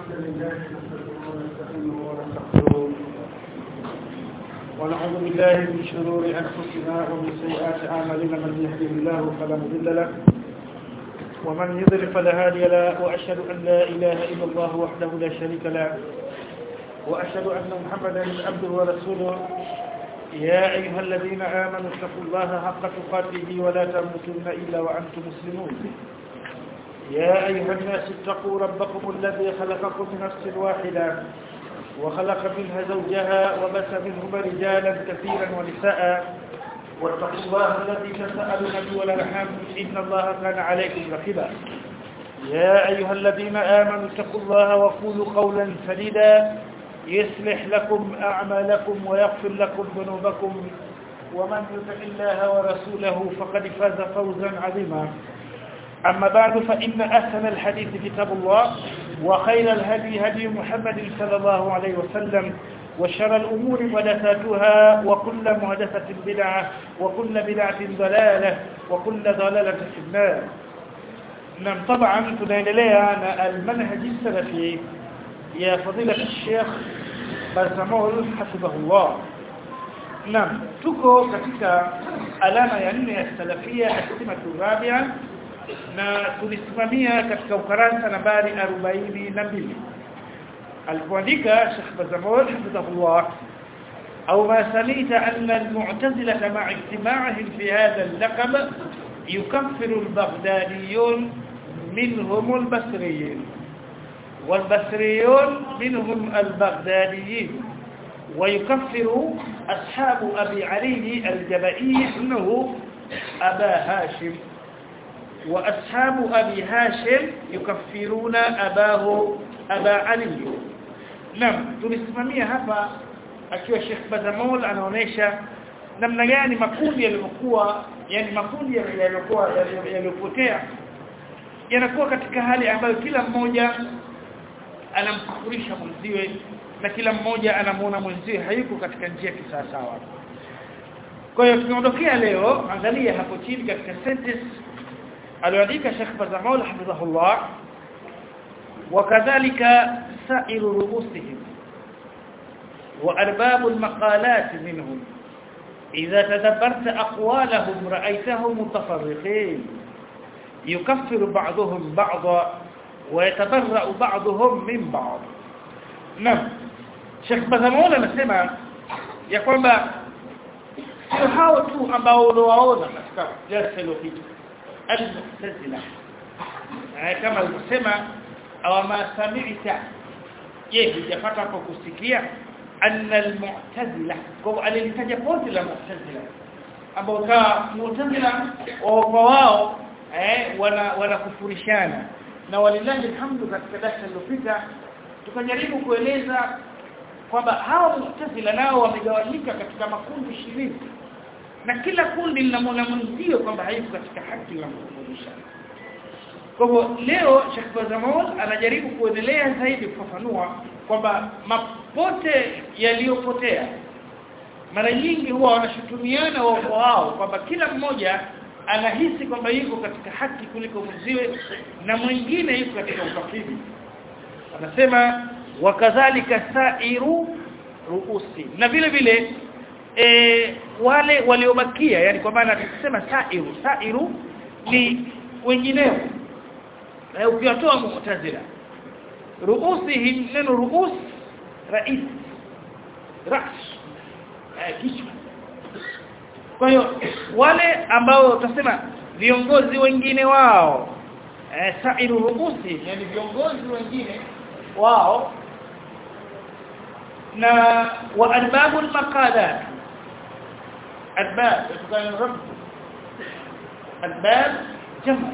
لله نحمده ونستعينه ونستغفره ونعوذ بالله من شرور انفسنا ومن سيئات اعمالنا من يهده الله فلا مضل له ومن يضلل فلا هادي له واشهد ان لا اله الا الله وحده لا شريك له واشهد ان محمدا عبده ورسوله يا ايها الذين امنوا اتقوا الله حق تقاته ولا تموتن الا وانتم مسلمون يا أيها الناس اتقوا ربكم الذي خلقكم من نفس واحدة وخلق منها زوجها وبث منهما رجالا كثيرا ونساء واتقوا الله الذي تساءلون به والارحام إن الله كان عليكم رقيبا يا أيها الذين آمنوا اتقوا الله وقولوا قولا سديدا يصلح لكم أعمالكم ويغفر لكم ذنوبكم ومن يطع الله ورسوله فقد فاز فوزا عظيما أما بعد فإن أحسن الحديث كتاب الله وخير الهدي هدي محمد صلى الله عليه وسلم وشر الأمور محدثاتها وكل محدثة بدعة وكل بدعة ضلالة وكل ضلالة في النار نعم طبعا tunaendelea na المنهج السلفي يا فضيلة الشيخ Bazamol hafidhahullah Naam tuko katika alama ya nne ya salafia asimatu rabia na tulisimamia katika ukarasa nambari 42 alipoandika Sheikh Bazamol hafidhahullah au ma samita anna al-mu'tazila ma'a ijtima'ihim fi hadha al-laqab yukaffiru al-baghdadiyun minhum al-basriyin والبصريون منهم البغداديين ويكفر أصحاب أبي علي الجبئي إنه أبا هاشم وأصحاب أبي هاشم يكفرون أباه أبا علي نعم tulisimamia hapa akiwa Sheikh Bazamol anaonesha namna gani makundi yaliokuwa yani makundi yaliokuwa yaliopotea yanakuwa katika hali ambayo kila mmoja anamkufurisha mwenziwe na kila mmoja anamuona mwenziwe hayuko katika njia kisawasawa kwa hiyo tunaondokea leo angalia hapo chini katika sentence aliyoandika Sheikh Bazamol hafidhahullah وكذلك سائر رؤوسهم وأرباب المقالات منهم إذا تدبرت أقوالهم رأيتهم متفرقين يكفر بعضهم بعضا ويتبرأ بعضهم من بعض نعم Sheikh Bazamol anasema ya kwamba sio hao tu ambao unawaona katika darasa iliyopita al-mu'tazila kama alivyosema aw ma sami'ta je hujapata hapo kusikia anna al-mu'tazila kwa alilitaja pote la mu'tazila ambao kwa mu'tazila kwa wao eh wana wanakufurishana na walilahi alhamdu katika darasa lililopita tukajaribu kueleza kwamba hao mu'tazila nao wamegawanyika katika makundi 20 na kila kundi linamwona mwenzio kwamba hayuko katika haki la kufundisha kwa hivyo leo Sheikh Bazamol anajaribu kuendelea zaidi kufafanua kwamba mapote yaliyopotea mara nyingi huwa wanashutumiana wao wao kwamba kila mmoja anahisi kwamba yuko katika haki kuliko mwenziwe na mwingine yuko katika ukafiri anasema wakadhalika sairu ruusi na vile vile e, wale waliobakia yani kwa maana tukisema sairu sairu ni wengineo na ukiwatoa mu'tazila ruusihim neno ruus rais ras kichwa kwa hiyo wale ambao utasema viongozi wengine wao eh, sairu ruusi yani viongozi wengine wao na wa arbabul maqalat arbab tukana rabb arbab jamu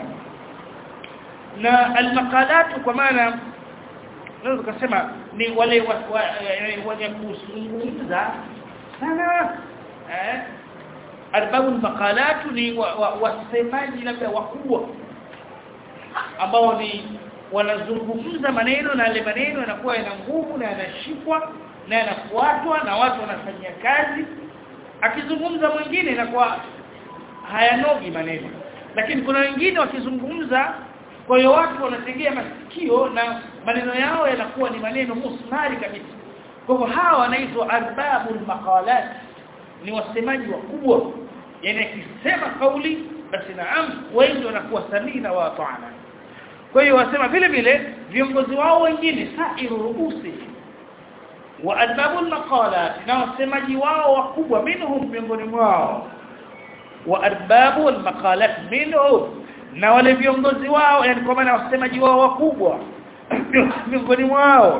na almaqalat kwa maana naweza kusema ni wale wenye kuzungumza sana eh arbabu maqalat ni wasemaji labda wakubwa ambao ni wanazungumza maneno na yale maneno yanakuwa yana nguvu na yanashikwa na yanafuatwa na watu wanafanyia kazi akizungumza mwingine inakuwa hayanogi maneno lakini kuna wengine wakizungumza kwa hiyo watu wanategea masikio na maneno yao yanakuwa ni maneno musmari kabisa kwa hivyo hawa wanaitwa arbabul maqalat ni wasemaji wakubwa yani akisema kauli basi naam wengi wanakuwa samina wa ta'ana kwa hiyo wasema vile vile viongozi wao wengine sairu rubusi wa arbabul maqalat na wasemaji wao wakubwa minhum miongoni mwao wa arbabul maqalat minhum na wale viongozi wao yani kwa maana wasemaji wao wakubwa miongoni mwao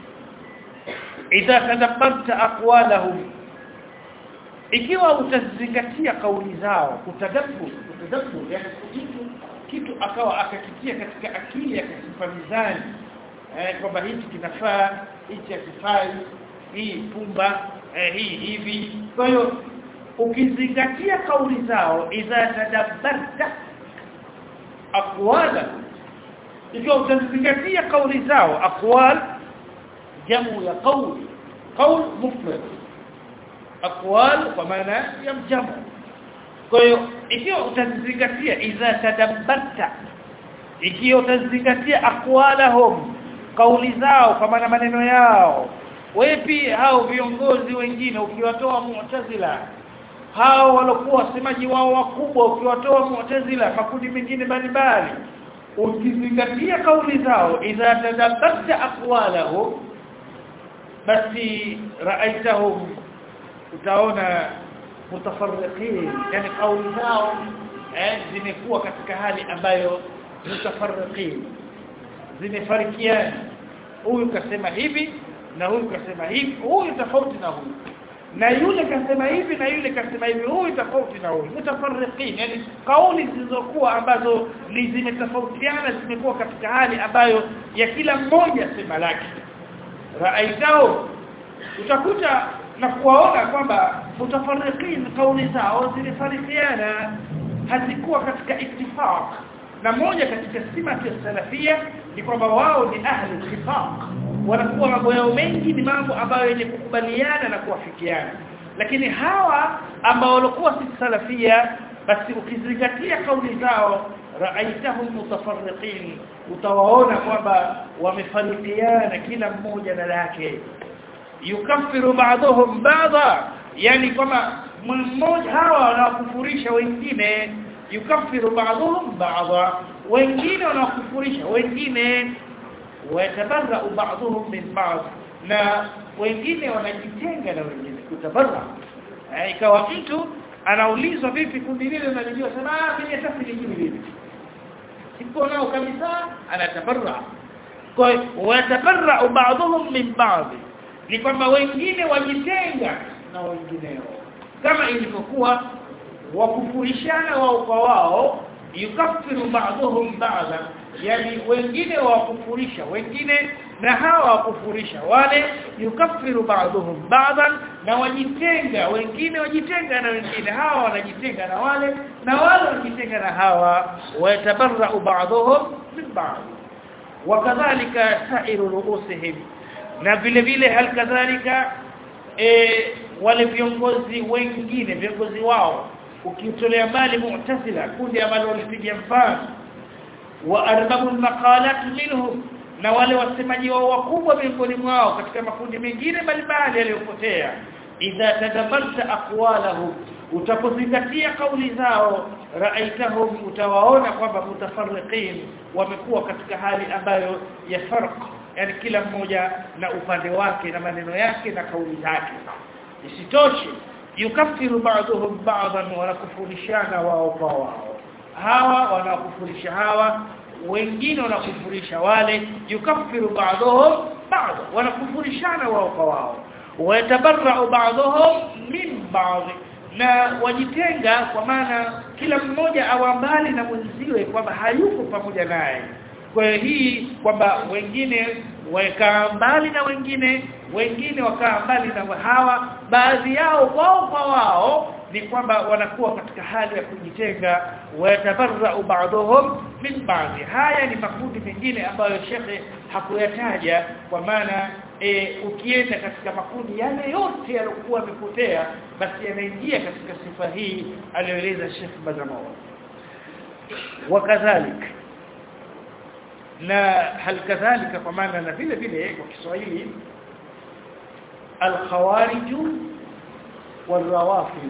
idha tadabbarta aqwalahum ikiwa utazingatia kauli zao utadabbur utadabbur yani kitu kitu akawa akakitia katika akili akasifa mizani eh, kwamba hichi kinafaa hichi hakifai hii pumba eh, hii hivi kwa hiyo ukizingatia kauli zao idha tadabbarta aqwala ikiwa utazingatia kauli zao aqwal jamu ya qawl qawl mufrad aqwal kwa maana ya jamu kwa hiyo ikiwa utazingatia idha tadabbarta ikiwa utazingatia aqwalahum kauli zao kwa maana maneno yao wepi hao viongozi wengine ukiwatoa mu'tazila hao walokuwa wasemaji wao wakubwa ukiwatoa mu'tazila makundi mengine mbalimbali ukizingatia kauli zao idha tadabbarta aqwalahum basi raaitahum utaona mutafarriqin yani kauli zao eh zimekuwa katika hali ambayo mutafarriqin zimefarikiana huyu kasema hivi na huyu kasema hivi huyu tofauti na huyu na yule kasema hivi na yule kasema hivi huyu tofauti na huyu mutafarriqin yani kauli zilizokuwa ambazo ni zimetofautiana zimekuwa katika hali ambayo ya kila mmoja sema lake raaitao utakuta na kuwaona kwamba mutafarriqin kauli zao zilifarikiana hazikuwa katika ittifaq na moja katika simati ya salafia ni kwamba wao ni ahli ittifaq wanakuwa mambo yao mengi ni mambo ambayo yenye kukubaliana na kuafikiana lakini hawa ambao walikuwa si salafia basi ukizingatia kauli zao raaitahum mutafarriqin utawaona kwamba wamefarikiana kila mmoja na lake yukaffiru ba'dhum ba'dha yani kama mmoja hawa wanakufurisha wengine yukaffiru ba'dhum ba'dha wengine wanakufurisha wengine watabarra ba'dhum min ba'd na wengine wanajitenga na wengine kutabarra ikawa mtu anaulizwa vipi kundi lile unalijua sema ah mimi hata sijui vipi sipo nao kabisa anatabarra kwa hiyo watabarra ba'dhum min ba'd ni kwamba wengine wajitenga na wengineo kama ilivyokuwa wakufurishana wao kwa wao yukaffiru ba'dhum ba'dha yani wengine wakufurisha wengine na hawa wakufurisha wale yukaffiru ba'dhum ba'dhan na wajitenga wengine wajitenga na wengine hawa wanajitenga na wale na wale wanajitenga na hawa wayatabarra'u ba'dhum min ba'd wakadhalika sa'iru ru'usihim na vile vile halikadhalika e, wale viongozi wengine viongozi wao ukitolea mbali mu'tazila kundi ambalo walipiga mfano wa arbabu maqalat minhum na wale wasemaji wao wakubwa miongoni mwao katika makundi mengine mbalimbali yaliyopotea idha tadabbarta aqwalahum utapozingatia kauli zao raaitahum utawaona kwamba mutafarriqin wamekuwa katika hali ambayo ya farq yani kila mmoja na upande wake na maneno yake na kauli zake isitoshe yukaffiru ba'dhum ba'dhan wa nakufurishana wao kwa wao hawa wanakufurisha hawa wengine wanakufurisha wale yukaffiru ba'dhum ba'd wanakufurishana wao kwa wao wayatabarra'u ba'dhum min ba'd na wajitenga kwa maana kila mmoja awambali na mwenziwe kwamba hayuko pamoja naye kwa hiyo hii kwamba wengine wakaa mbali na wengine wengine wakaa mbali na hawa baadhi yao wao kwa wao ni kwamba wanakuwa katika hali ya kujitenga wayatabarra'u ba'dhum min ba'd haya ni makundi mengine ambayo shekhe hakuyataja kwa maana e, ukienda katika makundi yale yote yaliokuwa yamepotea basi yanaingia katika sifa hii aliyoeleza Sheikh Bazamawa wakadhalik na hal kadhalika kwa maana na vile vile kwa Kiswahili al-khawarij wal-rawafid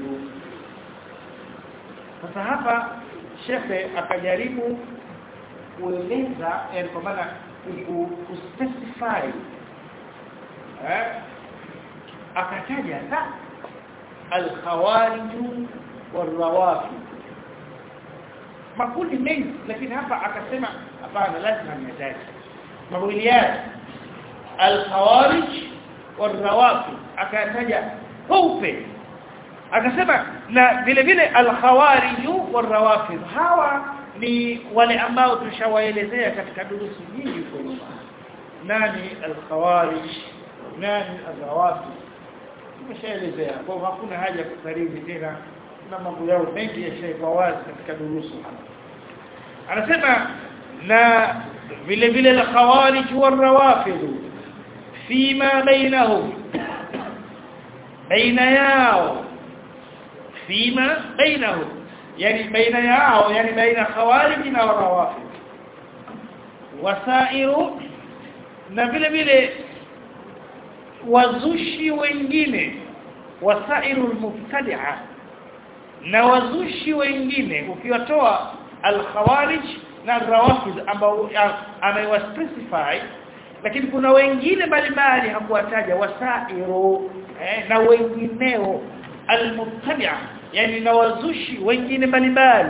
sasa hapa shekhe akajaribu kueleza yani kwa maana kuspecify eh akataja ta al-khawarij wal-rawafid makundi mengi lakini hapa akasema hapana lazima nitaje mawiliat al-khawarij wal-rawafid akataja paupe akasema na vile vile al-khawarij wal-rawafid hawa ni wale ambao tushawaelezea katika durusi nyingi kwa nyuma nani al-khawarij nani al-rawafid tumeshaelezea kwa hakuna haja kukariri tena na mambo yao mengi yashaikuwa wazi katika durusu anasema na vile vile al-khawarij wal-rawafid fima bainahum baina yao fima bainahum yani baina yao yani baina khawarij na rawafid wasairu na vile vile wazushi wengine wasairu almubtadi'a na wazushi wengine ukiwatoa al-khawarij na rawafid ambao ameiwaspecify lakini kuna wengine mbalimbali hakuwataja wasairu eh, na wengineo almubtadi'a yani na wazushi wengine mbalimbali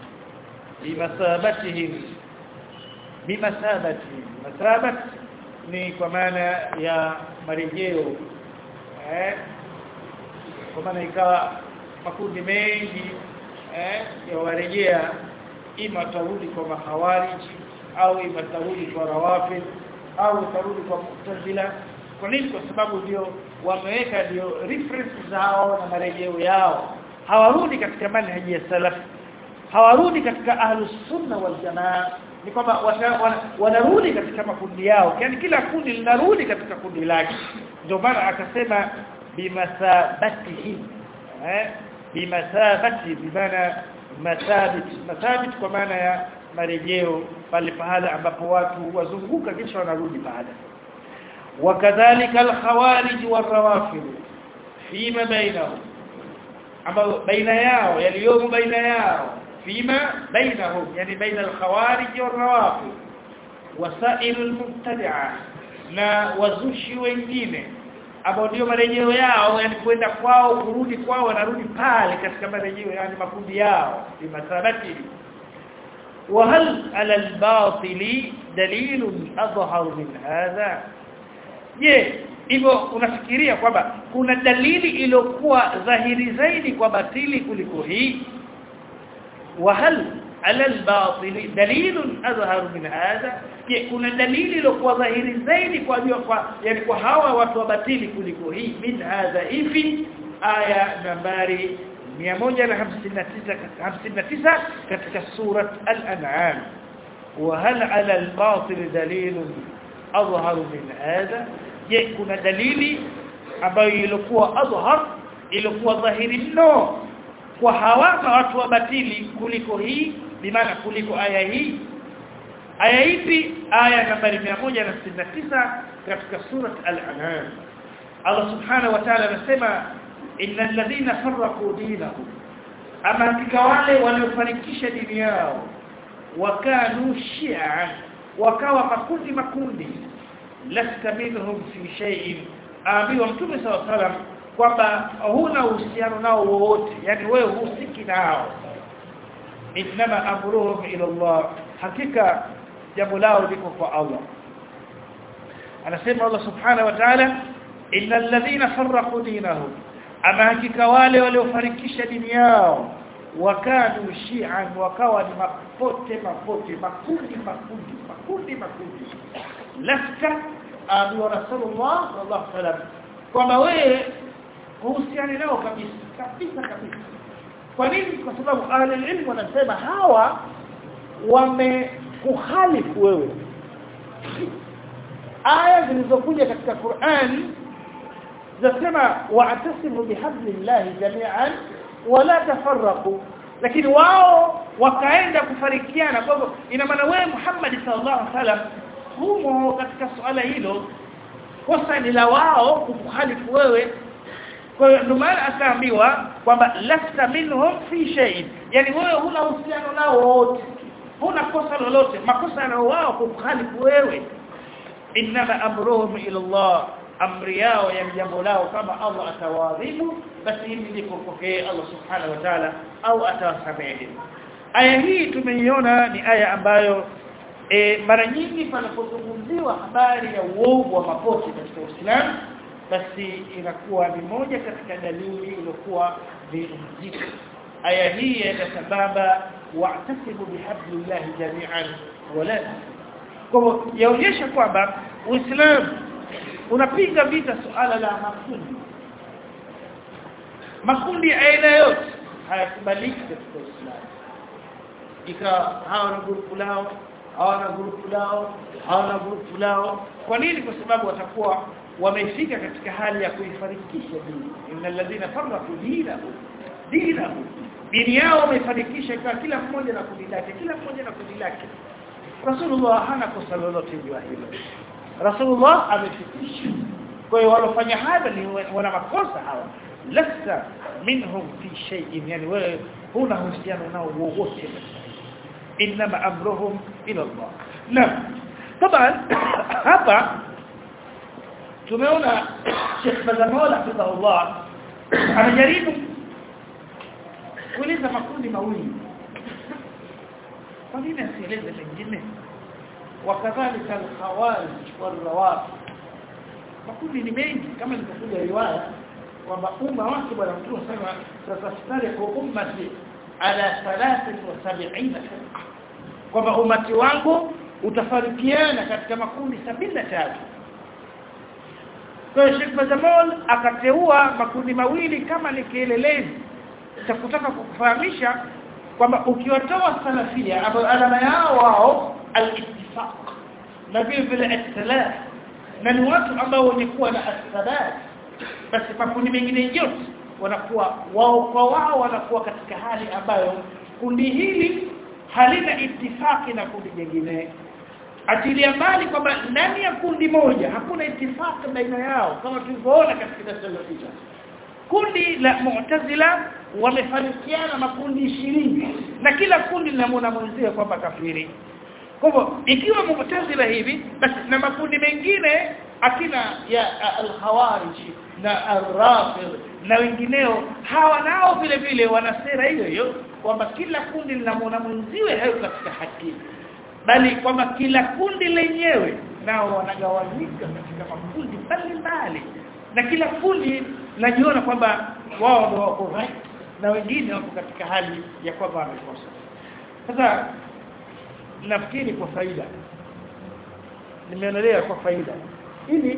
bimasabatihim bimasabatihim masabat ni kwa maana ya marejeo eh kwa maana ikawa makundi mengi eh ya warejea ima tarudi kwa mahawarij au ima tarudi kwa rawafid au tarudi kwa mu'tazila kwa nini kwa sababu ndio wameweka ndio reference zao na marejeo yao hawarudi katika manhaji ya salaf hawarudi katika ahlus sunna wal jamaa ni kwamba wanarudi katika makundi yao yani kila kundi linarudi katika kundi lake ndio maana akasema bimasabatihi eh bimasabati bimaana masabit masabit kwa maana ya marejeo pale pahala ambapo watu wazunguka kisha wanarudi baada wakadhalika alkhawarij warrawafid fima bainahum ambao baina yao yaliyomo baina yao fima bainahum yani baina alkhawarij warrawafid wasail almubtadi'a na wazushi wengine ambao ndio marejeo yao yani kwenda kwao kurudi kwao wanarudi pale katika marejeo yani makundi yao bimasabati وهل على الباطل دليل أظهر من هذا je hivyo unafikiria kwamba kuna dalili iliyokuwa dhahiri zaidi kwa batili kuliko hii وهل على الباطل دليل أظهر من هذا je kuna dalili iliyokuwa dhahiri zaidi kwa kwa yani kwa hawa watu wa batili kuliko hii min hadha hivi aya nambari 159 katika surat al-an'am وهل على الباطل دليل اظهر من هذا je kuna dalili ambayo ilikuwa adhhar ilikuwa dhahiri mno kwa hawa watu wa batili kuliko hii bimaana kuliko aya hii aya ipi aya nambari 169 katika surat al-an'am Allah subhanahu wa ta'ala anasema innal ladhina farraqu dinahum ama hakika wale waliofarikisha dini yao wakanu shi'a wakawa makundi makundi lasta minhum fi shay'in ambiwa mtume saw salam kwamba huna uhusiano nao wowote yani wewe husiki nao inma amruhum ila Allah hakika jambo lao liko kwa Allah anasema Allah subhanahu wa ta'ala innal ladhina farraqu dinahum ama hakika wale waliofarikisha dini yao wakanu shi'an wakawa ni mapote mapote makundi makundi makundi makundi lafka abu rasulullah sallallahu alaihi wasallam kwamba wewe uhusiani nao kabisa kabisa kabisa kwa nini kwa sababu ahli ilmu wanasema hawa wamekuhalifu wewe aya zilizokuja katika Qur'an zasema wa'tasimu bihablillahi jami'an wala tafarraqu lakini wao wakaenda kufarikiana kwa hivyo ina maana wewe Muhammad sallallahu alaihi wasallam humo katika suala hilo kosa ni la wao kukuhalifu wewe kwa hiyo ndio maana akaambiwa kwamba lasta minhum fi shay'in yani wewe huna uhusiano nao wote huna kosa lolote makosa na wao kukuhalifu wewe inma amruhum ila Allah amri yao ya jambo lao kama Allah atawadhibu basi hili liko kwake Allah subhanahu wa ta'ala au atawasamehe aya hii tumeiona ni aya ambayo e, mara nyingi panapozungumziwa habari ya uovu wa mapote katika Uislamu basi inakuwa ni moja katika dalili iliyokuwa ni mzito aya hii ya sababa wa'tasibu bihablillahi jami'an wala kwa hivyo yaonyesha kwamba Uislamu unapiga vita suala la makundi makundi ya aina yote hayakubaliki katika Uislamu ikawa hawa na grupu lao hawana grupu lao hawana grupu lao kwa nini kwa sababu watakuwa wamefika katika hali ya kuifarikisha dini innal ladhina farraqu dinahu dinahu dini yao wamefarikisha kwa kila mmoja na kundi lake kila mmoja na kundi lake Rasulullah hana kosa lolote juu hilo Rasulullah amefikisha kwa hiyo walofanya haya ni wana makosa hawa lasta minhum fi shay'in yani wewe huna uhusiano nao wowote inma amruhum ila Allah na طبعا hapa tumeona Sheikh Bazamola hafidhahullah anajaribu kueleza makundi mawili kwa nini asieleze mengine wakadhalika al-khawarij wal-rawafid makundi ni mengi kama nilivyokuja riwaya kwamba umma wake bwana mtume sema tatastari kwa ummati ala 73 kwamba umati wangu utafarikiana katika makundi 73 kwa hiyo Sheikh Bazamol akateua makundi mawili kama ni kielelezi cha kutaka kukufahamisha kwamba ukiwatoa salafia ambao alama yao wao al-ittifaq na vile vile al-ikhtilaf na ni watu ambao wenye kuwa na athabat basi makundi mengine yote wanakuwa wao kwa wao wanakuwa katika hali ambayo kundi hili halina itifaki na kundi jingine atilia mbali kwamba ndani ya kundi moja hakuna itifaki baina yao kama tulivyoona katika darasa lililopita kundi la mu'tazila wamefarikiana makundi ishirini na kila kundi linamwona mwenzie kwamba kafiri kwa hivyo ikiwa mu'tazila hivi basi na makundi mengine akina ya al-khawarij na al-rafid na wengineo hawa nao vile vile wana sera hiyo hiyo kwamba kila kundi linamwona mwenziwe hayo katika haki bali kwamba kila kundi lenyewe nao wanagawanyika katika makundi mbalimbali na kila kundi najiona kwamba wao ndio wako right na wengine wako katika hali ya kwamba wamekosa sasa nafikiri kwa faida nimeonelea kwa faida ili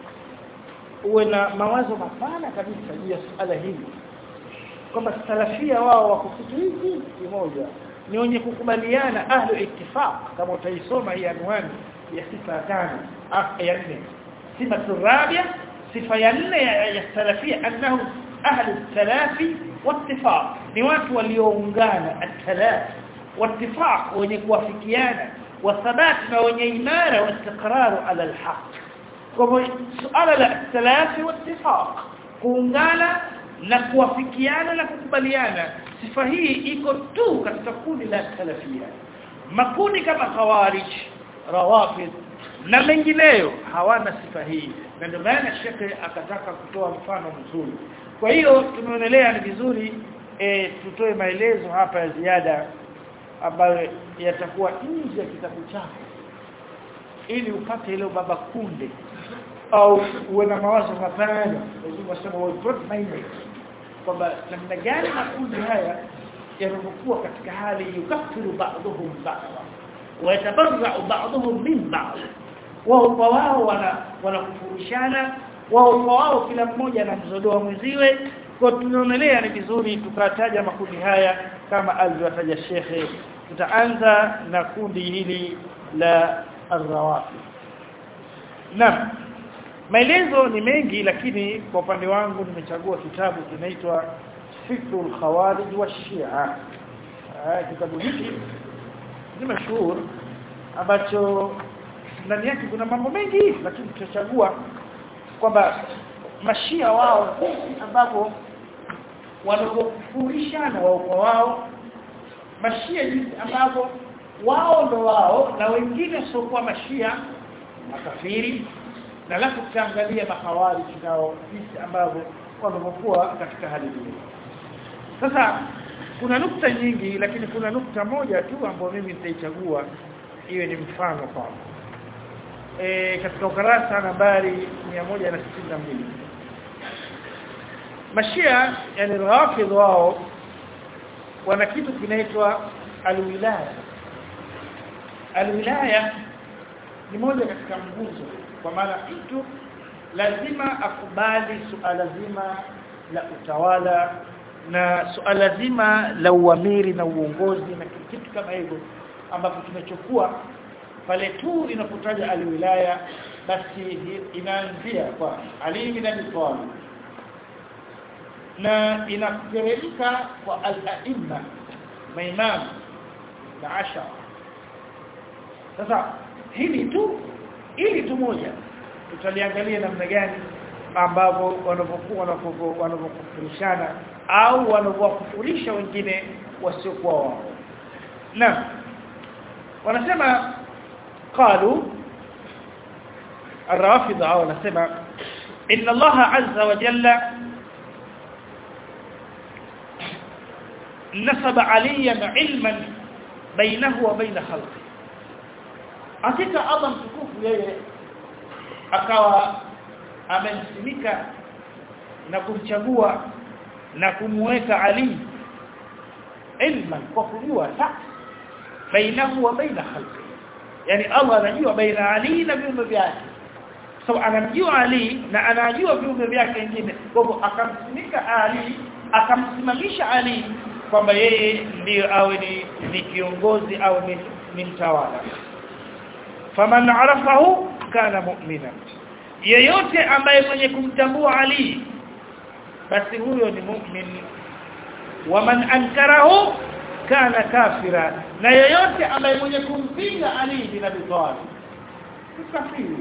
uwe na mawazo mapana kabisa juu ya suala hili kwamba salafia wao wako kitu hiki kimoja ni wenye kukubaliana ahlu ittifaq kama utaisoma hii anwani ya sifa tano ya nne sifa rabia sifa ya nne ya salafia annahu ahlu talafi wattifaq ni watu walioungana at-talaf wattifaq wenye kuwafikiana wathabat na wenye imara wa istiqrar ala al-haq kwa hivyo suala la talafi wattifaq kuungana na kuwafikiana na kukubaliana sifa hii iko tu katika kundi la salafia makundi kama khawarij rawafid na mengineyo hawana sifa hii na ndio maana shekhe akataka kutoa mfano mzuri kwa hiyo tumeonelea ni vizuri e, tutoe maelezo hapa ya ziada ambayo yatakuwa nje ya kitabu chako ili upate ile baba kunde au uwe na mawazo mapana lazima wasema wa broad minded kwamba namna gani makundi haya yanapokuwa katika hali yukafiru ba'dhum ba'dha wa yatabarra'u ba'dhum min ba'd wao kwa wao wana wanakufurishana wao kwa wao kila mmoja anamzodoa mwenziwe kwa tunaonelea ni vizuri tukataja makundi haya kama alivyotaja shekhe tutaanza na kundi hili la arrawafi Naam maelezo ni mengi lakini kwa upande wangu nimechagua kitabu kinaitwa Fikrul Khawarij wa Shia kitabu hiki ni mashuhuri ambacho ndani yake kuna mambo mengi lakini tutachagua kwamba mashia wao ambapo wanapofurishana wao kwa wao mashia jinsi ambavyo wao ndo wao na wengine sio kwa mashia makafiri na alafu tutaangalia mahawari nao jinsi ambavyo wanavyokuwa katika hali hiyo sasa kuna nukta nyingi lakini kuna nukta moja tu ambayo mimi nitaichagua iwe ni mfano kwangu e, katika ukarasa nambari 162 mashia yani rafidh wao wana kitu kinaitwa alwilaya alwilaya ni moja katika nguzo kwa maana mtu lazima akubali suala zima la utawala na suala zima la uamiri na uongozi na kitu kama hivyo ambapo tumechukua pale tu inapotaja alwilaya basi inaanzia kwa Ali bin Abi Talib na inateremka kwa al-aimma maimam na ashara sasa hili tu ili tu moja tutaliangalia namna gani ambavyo wanavyokuwa wanavyokufurishana au wanavyokufurisha wengine wasiokuwa wao na wanasema قالوا الرافضه او wanasema ان الله عز وجل نصب عليا علما بينه وبين خلقه hakika Allah mtukufu yeye akawa amemsimika na kumchagua na kumweka Ali ilman kwa kujua bainahu wa baina khalqi yani Allah anajua baina Ali na viumbe vyake so anamjua Ali na anajua viumbe vyake wengine kwa hivyo akamsimika Ali akamsimamisha Ali kwamba yeye ndiyo awe ni, ni kiongozi au ni, ni mtawala faman arafahu kana mu'mina yeyote ambaye mwenye kumtambua Ali basi huyo ni mu'min waman ankarahu kana kafira na yeyote ambaye mwenye kumpinga Ali bin Abi Talib kafiri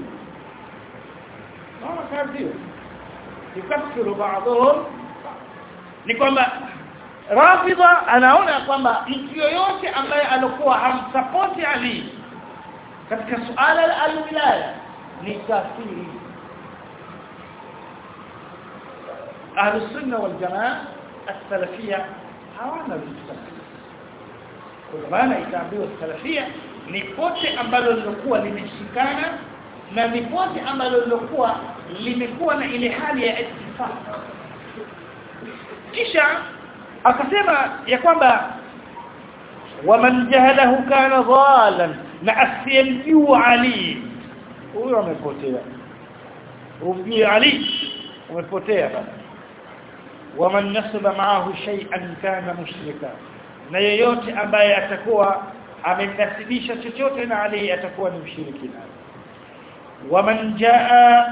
naona kafiri yukafiru baadhum ni kwamba Rafidha anaona kwamba mtu yoyote ambaye alikuwa hamsapoti Ali katika suala la alwilaya ni kafiri Ahlus Sunna wal Jamaa as-Salafiyya hawana vitu kwa maana itaambiwa salafia ni pote ambalo lilokuwa limeshikana na ni pote ambalo lilokuwa limekuwa na ile hali ya ittifaq kisha akasema ya kwamba waman jahalahu kana dhalan na asiyemjua ali huyo amepotea umjui ali umepotea bana waman nasaba ma'ahu shay'an kana mushrika na yeyote ambaye atakuwa amenasibisha chochote na Ali atakuwa ni mshirikina waman jaa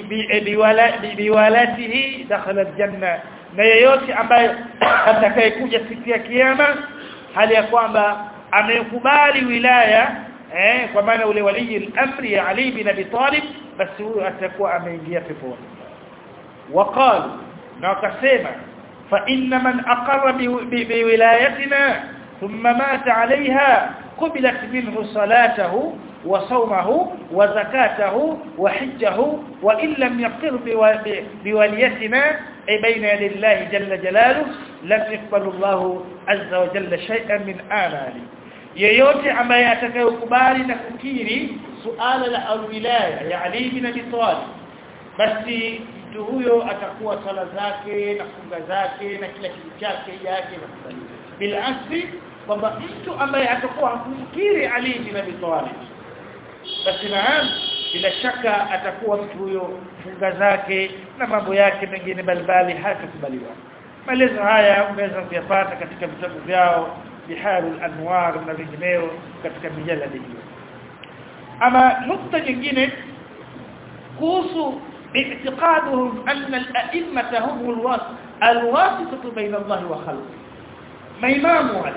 biwalatihi dakhala aljanna na yeyote ambaye atakayekuja siku ya kiyama hali ya kwamba amekubali wilaya eh kwa maana ule walii al-amri ya Ali bin Abi Talib basi huyo atakuwa ameingia peponi waqalu na wakasema فإن من أقر بولايتنا ثم مات عليها قبلت منه صلاته وصومه وزكاته وحجه وإن لم يقر بوليتنا أي بين يدي الله جل جلاله لم يقبل الله عز وجل شيئا من آماله yeyote ambaye atakayokubali na kukiri suala la alwilaya ya Ali bin Abi Talib basi mtu huyo atakuwa sala zake na funga zake na kila kitu chake yake na bila asli kwamba mtu ambaye atakuwa hakumkiri Ali bin Abi Talib basi naam bila shaka atakuwa mtu huyo funga zake na mambo yake mengine balibali hatakubaliwa maelezo haya unaweza kuyapata katika vitabu vyao biharul anwar na vingineo katika mijaladi hiyo ama nukta nyingine kuhusu اعتقادهم أن الأئمة هم الواسطة الواسطة بين الله وخلقه ما إمام علي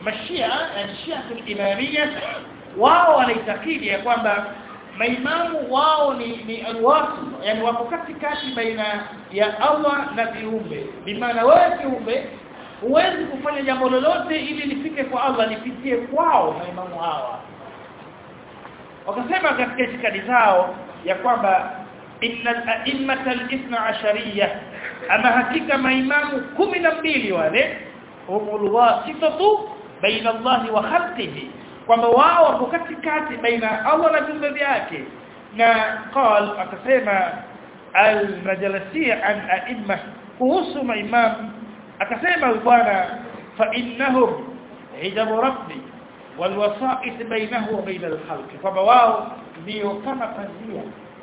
mashia shia imamia wao wanaitakidi ya kwamba maimamu wao ni ni alwasu yani wako katikati baina ya Allah na viumbe bimaana wewe kiumbe huwezi kufanya jambo lolote ili lifike kwa Allah lipitie kwao maimamu hawa wakasema katika itikadi zao ya kwamba innal a'immata al-ithna ashariyah ama hakika maimamu kumi na mbili wale humul wasitatu baina Allah wa khalqihi kwamba wao wako katikati baina Allah na viumbe vyake na qal akasema al-majalisi an a'imma kuhusu maimam akasema bwana fa innahum hijabu rabbi والوسائط بينه وبين الخلق kwamba wao ndio kama pazia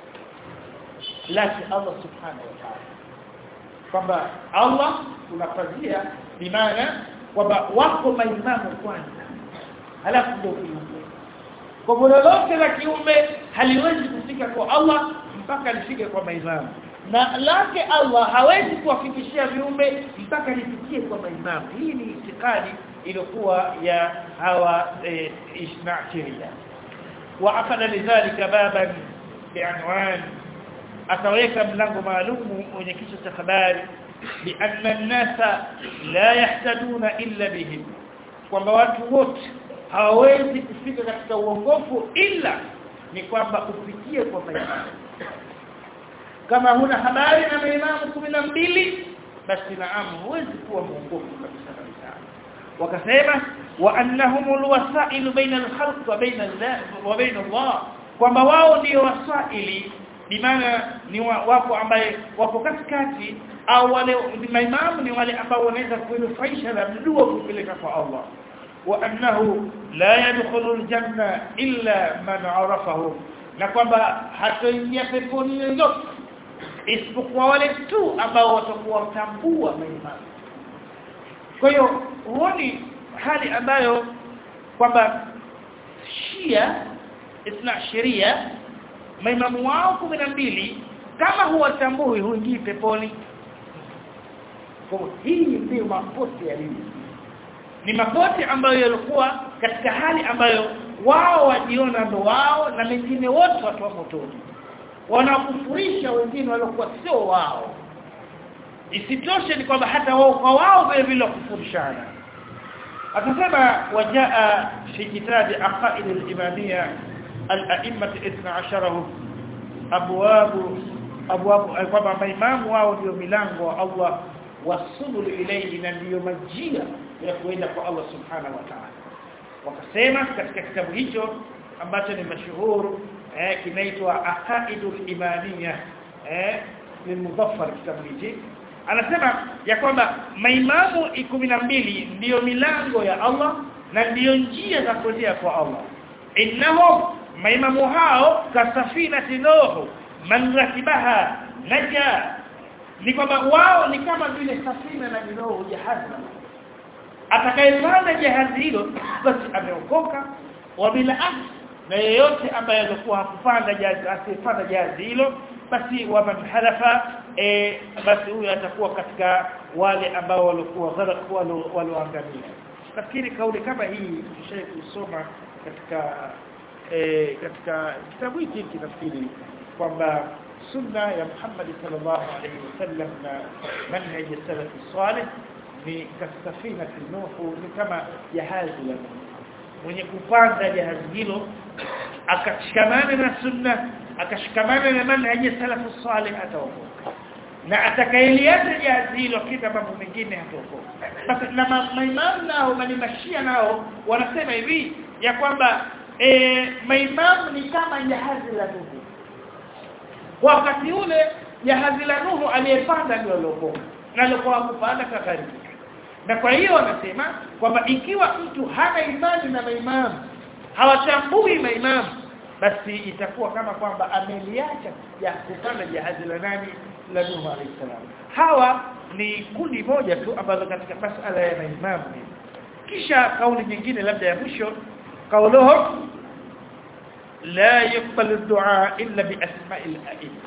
laki Allah subhanahu wa ta'ala kwamba Allah kuna pazia bimaana kwamba wako maimamu kwanza halafu ndio kiumbe kwa lolote la kiumbe haliwezi kufika kwa Allah mpaka lifike kwa maimamu na lake Allah hawezi kuwafikishia viumbe mpaka lifikie kwa maimamu hii ni itikadi iliyokuwa ya hawa ishna sheria wa akada lidhalika baban bi'anwan ataweka mlango maalumu wenye kichwa cha habari bianna an-nasa la yahtaduna illa bihim kwamba watu wote hawawezi kufika katika uongofu ila ni kwamba ufikie kwa maimamu kama huna habari na maimamu mbili basi naam huwezi kuwa muongofu kabisa kabisa wakasema wa annahumul wasailu baina al-khalq wa baina Allah wa baina Allah kwamba wao ndio wasaili bimaana ni wako ambaye wako katikati au wale maimamu ni wale ambao wanaweza kunufaisha na mdua kupeleka kwa Allah wa annahu la yadkhulu al-janna illa man arafahu na kwamba hatoingia peponi yoyote isipokuwa wale tu ambao watakuwa watambua maimamu kwa hiyo huoni hali ambayo kwamba Shia isna sheria maimamu wao mbili kama huwatambui huingii peponi kwa hii ndio mapote ya dini ni mapote ambayo yalikuwa katika hali ambayo wao wajiona ndo wao na mengine wote watu wa motoni wanakufurisha wengine waliokuwa sio wao isitoshe ni kwamba hata wao kwa wao vile vile kufurishana akasema wajaa fi kitabi aqaid al-imamiyya al-a'immat 12 abwab abwab kwamba maimamu wao ndio milango wa Allah wasubul ilayhi na ndio majia ya kuenda kwa Allah subhanahu wa ta'ala wakasema katika kitabu hicho ambacho ni mashuhuru eh kinaitwa aqaidul imamiyya eh ni mudaffar kitabu hichi anasema ya kwamba maimamu mbili ndiyo milango ya Allah na ndiyo njia za kuendea kwa Allah innahum maimamu hao kasafinati nuhu man rakibaha naja ni kwamba wao ni kama vile safina na nuhu jahazi atakayepanda jahazi hilo basi ameokoka wa bila na yeyote ambaye alikuwa hakupanda jahazi asipanda jahazi hilo basi waman halafa e, basi huyo atakuwa katika wale ambao walikuwa gharq walioangamia nafikiri kauli kama hii tushaye kusoma katika e, katika kitabu hiki nafikiri kwamba sunna ya Muhammad sallallahu alaihi wasallam na manhaj salaf salih ni kasafina nuhu ni kama jahazi la mwenye kupanda jahazi hilo akashikamana na sunna akashikamana na manhaji salafu salih ataokoka na atakayeliacha jahazi hilo kita mambo mengine hataokoka na maimamu nao bali mashia nao wanasema hivi ya kwamba e, maimamu ni kama jahazi la Nuhu wakati ule jahazi la Nuhu aliyepanda ndio aliokoka na alikuwa kupanda kakaribika na kwa hiyo wanasema kwamba ikiwa mtu hana imani na maimamu hawatambui maimamu basi itakuwa kama kwamba ameliacha ya kupanda jahazi la nani la Nuhu alayhi salam hawa ni kundi moja tu ambalo katika masala ya maimamu kisha kauli nyingine labda ya mwisho kauluhum la yuqbalu ad-du'a illa bi asma'il a'imma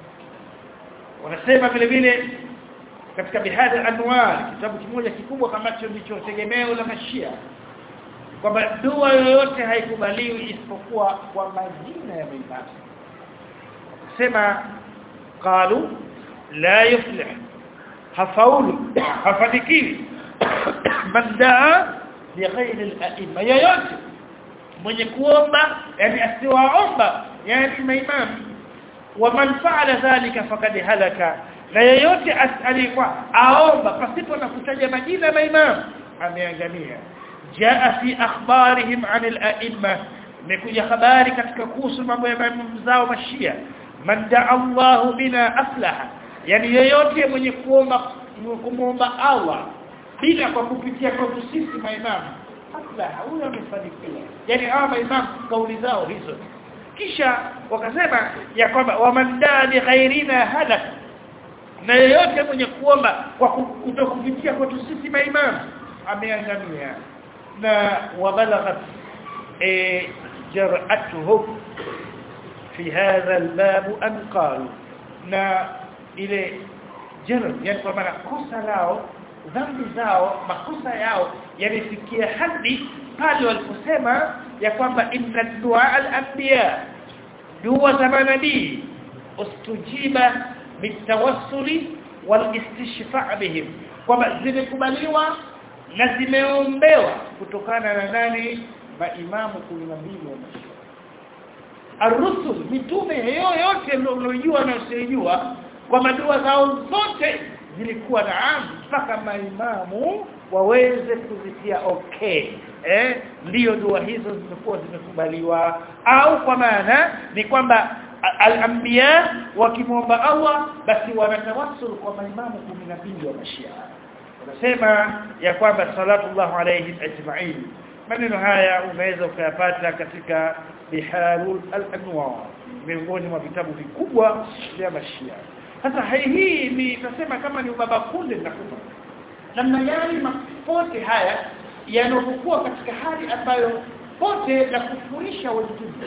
wanasema vile vile katika bihadha anwar kitabu kimoja kikubwa kamacho ndicho tegemeo la mashia kwamba dua yoyote haikubaliwi isipokuwa kwa majina ya maimamu sema qalu la yuflih hafaulu hafanikiwi man daa bi ghairi al-a'imma yoyote mwenye kuomba yani asiwaomba yani maimamu wa man fa'ala dhalika faqad halaka na yeyote alikuwa aomba pasipo na kutaja majina ya maimamu ameangamia jaa fi akhbarihim an al-a'imma imekuja habari katika kuhusu mambo ya maimamu zao mashia man daa Allahu bina aflaha yani yeyote mwenye kuomba kumuomba Allah bila kwa kupitia kwa sisi maimamu aflaha huyo amefanikiwa yani hawa maimamu kauli zao hizo kisha wakasema ya kwamba wamandaa li ghairina halak na yeyote mwenye kuomba kwa kutokupitia kwetu sisi maimamu ameangamia na wabalaghat e, jar'atuhum fi hadha albab an qalu na ile jarh yani kwa maana kosa lao dhambi zao makosa yao yamefikia hadi pale waliposema ya kwamba inna dua al-anbiya dua za manabii ustujiba bitawassuli walistishfa' bihim kwamba zimekubaliwa na zimeombewa kutokana na nani maimamu 12 wa mashia ar-rusul mitume yoyote mlojua na usijua kwa madua zao zote zilikuwa naam mpaka maimamu waweze kuzitia okay eh ndio dua hizo zimekuwa zimekubaliwa au kwa maana ni kwamba al-anbiya wakimwomba Allah basi wanatawassul kwa maimamu 12 wa mashia wanasema ya kwamba sallallahu alayhi ajma'in maneno haya unaweza ukayapata katika biharul al-anwar miongoni mwa vitabu vikubwa vya mashia sasa hii ni nasema kama ni ubaba kunde nitakupa namna gani mapote haya yanapokuwa katika hali ambayo pote la kufurisha wengine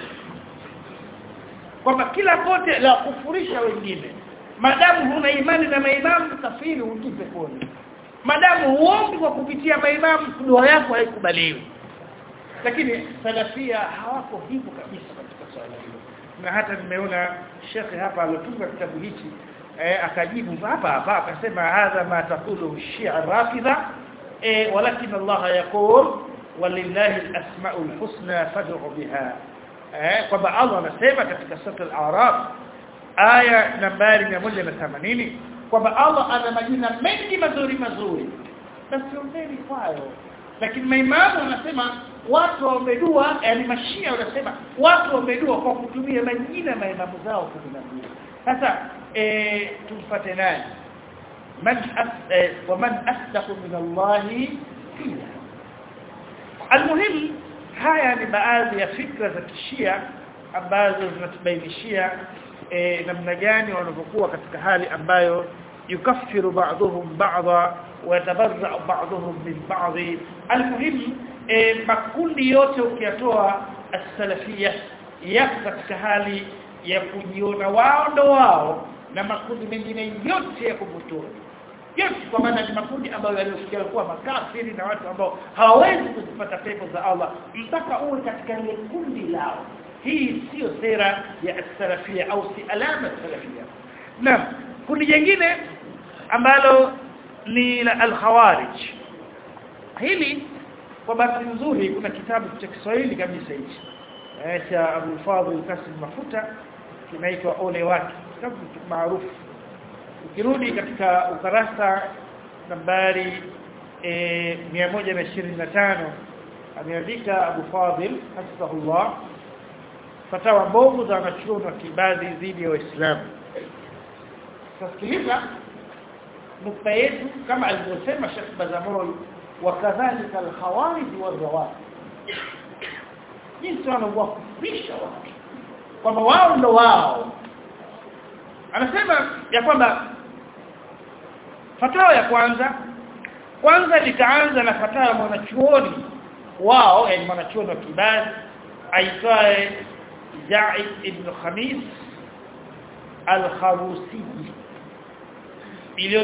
kwamba kila pote la kufurisha wengine madamu huna imani na maimamu kafiri ukipe pole madamu huombi kwa kupitia maimamu dua yako haikubaliwi lakini salafia hawako hivyo kabisa katika swala hilo na hata nimeona shekhe hapa alotunga kitabu hichi eh, akajibu hapa hapa akasema hadha ma taqulu shia rafidha eh, walakin Allah yaqul walillahi al-asma'ul husna fad'u biha eh, kwamba Allah anasema katika sura al-a'raf aya nambari 180 kwamba Allah ana majina mengi mazuri mazuri basi ombeni kwayo lakini maimamu wanasema watu wamedua yani mashia wanasema watu wamedua kwa kutumia majina ya maimamu zao kuzungumza sasa eh tumfuate nani man eh, wa man asdaqu min Allah qila almuhim haya ni baadhi ya fikra za kishia ambazo zinatubainishia eh, namna gani wanavyokuwa katika hali ambayo yukaffiru ba'dhum ba'dha wa yatabarra'u ba'dhum min ba'd almuhim e, makundi yote ukiyatoa as-salafia yako katika hali ya kujiona wao ndo wao na makundi mengine yote ya kubutua yote kwa maana ni makundi ambayo yaliyofikia kuwa makafiri na watu ambao hawawezi kuzipata pepo za Allah mpaka uwe katika ile kundi lao hii sio sera ya as-salafia au si alama salafia na kundi jingine ambalo ni la al-khawarij hili kwa bahati nzuri kuna kitabu cha Kiswahili kabisa hichi eh cha Abu Fadhil Kasim Mafuta kinaitwa Ole wake kitabu maarufu ukirudi katika ukarasa nambari e, 125 ameandika Abu Fadhil hafidhahullah fatawa mbovu za wanachuoni wa kibadhi dhidi ya Waislamu Sasikiliza nukta yetu kama alivyosema Sheikh Bazamoi wakadhalika al-khawarij wal-rawafid jinsi wanavyokufurisha watu kwamba wao ndo wao anasema ya kwamba fatawa ya kwanza kwanza litaanza na fatawa ya mwanachuoni wao yani mwanachuoni wa kibali aitwaye Zaid ibn Khamis al-Kharusi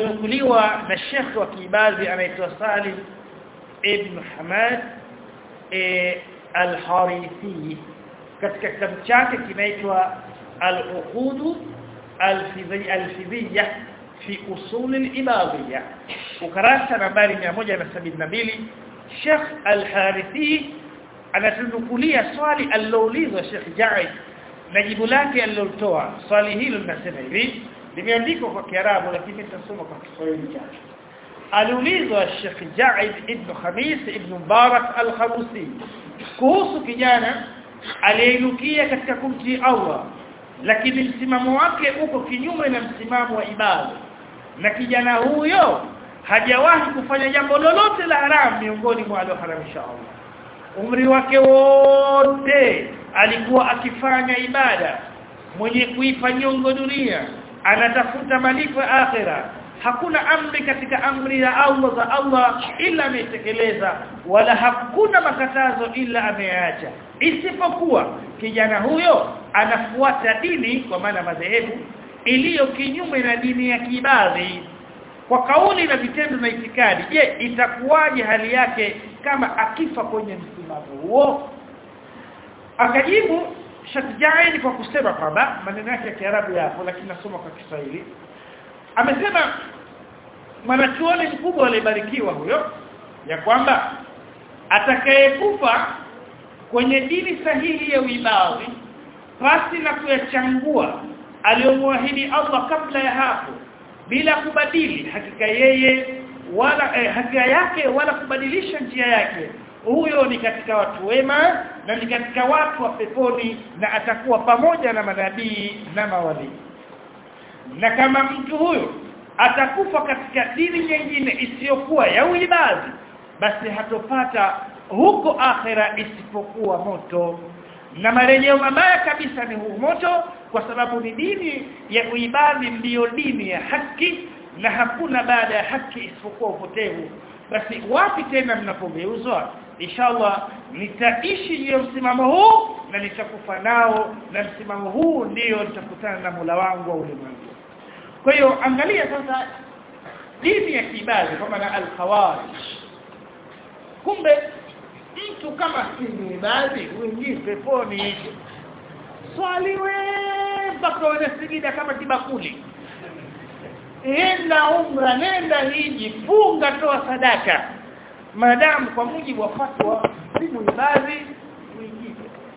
iliyonukuliwa na Sheikh wa Kibazi anaitwa Salim ibn Hamad e, al-Harithi katika kitabu chake kinaitwa al-Uqud al-Fidhiyya fi usul al-ibadiyya ukarasa nambari 172 Sheikh al-Harithi anatunukulia swali aliloulizwa Sheikh Jaid na jibu lake alilotoa swali hilo linasema hivi limeandikwa kwa Kiarabu lakini nitasoma kwa Kiswahili chake aliulizwa Sheikh Jaid ibn Khamis ibn Mubarak al-Khamusi kuhusu kijana aliyeinukia katika kumtii Allah lakini msimamo wake uko kinyume na msimamo wa ibada na kijana huyo hajawahi kufanya jambo lolote la haramu miongoni mwa alioharamisha Allah umri wake wote alikuwa akifanya ibada mwenye kuipa nyongo dunia anatafuta malipo ya akhira hakuna amri katika amri ya Allah za Allah ila ametekeleza wala hakuna makatazo ila ameacha isipokuwa kijana huyo anafuata dini kwa maana madhehebu iliyo kinyume na dini ya kibadhi kwa kauli na vitendo na itikadi je itakuwaje hali yake kama akifa kwenye msimamo huo akajibu Shatijaini kwa kusema kwamba maneno yake ya Kiarabu yapo lakini nasoma kwa Kiswahili amesema mwanachuoni mkubwa alibarikiwa huyo ya kwamba atakayekufa kwenye dini sahihi ya uibadhi pasi na kuyachangua aliyomwahidi Allah kabla ya hapo bila kubadili hakika yeye wala eh, hakika yake wala kubadilisha njia yake huyo ni katika watu wema na ni katika watu wa peponi na atakuwa pamoja na manabii na mawali na kama mtu huyo atakufa katika dini nyingine isiyokuwa ya uibadhi basi hatopata huko akhera isipokuwa moto na marejeo mabaya kabisa ni huu moto kwa sababu ni dini ya uibadhi ndiyo dini ya haki na hakuna baada ya haki isipokuwa upotevu basi wapi tena mnapogeuzwa inshallah nitaishi juu ya msimamo huu na nitakufa nao na msimamo huu ndiyo nitakutana na Mola wangu wa ulimwengu kwa hiyo angalia sasa dini ya kibali kwa maana al-khawarij kumbe mtu kama si ibadi uingie peponi swali we mpaka unasigida kama kibakuli enda umra nenda hiji funga toa sadaka maadamu kwa mujibu wa fatwa si ibadi uingie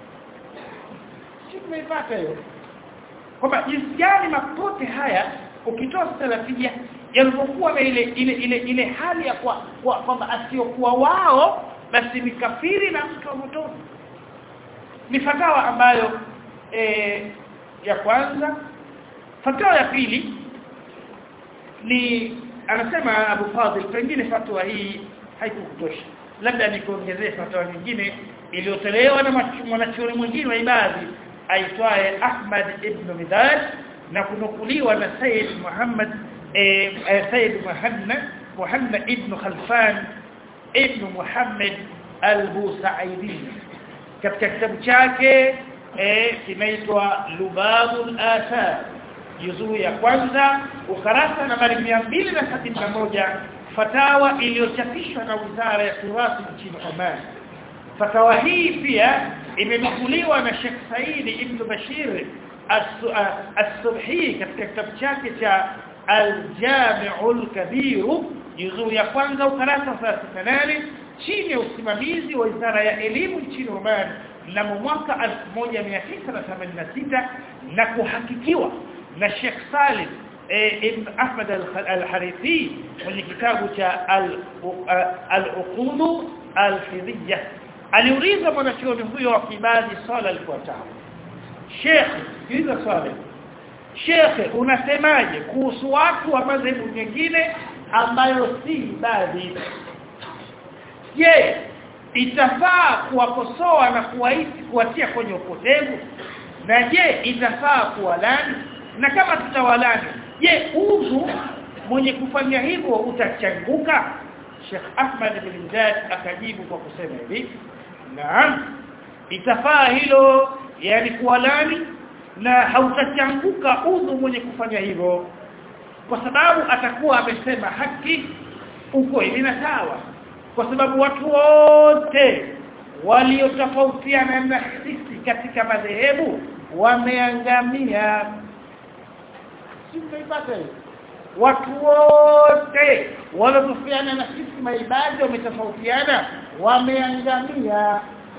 tumeipata hiyo kwamba jinsi gani mapote haya ukitoa salafia yalipokuwa na ile ile ile ile hali ya kwa kwamba asiokuwa wao basi ni kafiri na mtu wa motoni ni fatawa ambayo e, ya kwanza fatawa ya pili ni anasema Abu Fadhil pengine fatwa hii haikukutosha labda nikuongezee fatwa nyingine iliyotolewa na mwanachuoni mwingine wa ibadhi aitwaye Ahmad ibn Midad na kunukuliwa na Said Muhammad eh, Said Muhammad Muhammad ibn Khalfan ibn Muhammad al-Busaidi katika kitabu chake eh, kinaitwa Lubabul Athar juzuu ya kwanza ukarasa nambari 271 fatawa iliyochapishwa na Wizara ya Turathi nchini Oman fatawa hii pia imenukuliwa na Sheikh Said ibn Bashir as-Subhi katika kitabu chake cha Al-Jami'ul Kabir juzuu ya kwanza ukarasa 38 chini ya usimamizi wa Wizara ya Elimu nchini Oman mnamo mwaka 1986 na kuhakikiwa na Sheikh Salim ibn Ahmad al-Harithi mwenye kitabu cha al-Uqud al-Fidhiyya aliuliza mwanachuoni huyo wa kibadi swala lifuatalo Sheikh hizo swali Sheikh unasemaje kuhusu watu wa madhehebu nyingine ambayo si ibadi je itafaa kuwakosoa na kuwaisi kuwatia kwenye upotevu na je itafaa kuwalani na kama tutawalani je udhu mwenye kufanya hivyo utachanguka Sheikh Ahmad bin Zad akajibu kwa kusema hivi naam itafaa hilo yani kuwalani na hautachanguka udhu mwenye kufanya hivyo kwa sababu atakuwa amesema haki uko hivi na sawa kwa sababu watu wote waliotofautiana na sisi katika madhehebu wameangamia sifaipata watu wote waliotofautiana na sisi maibadi wametofautiana wameangamia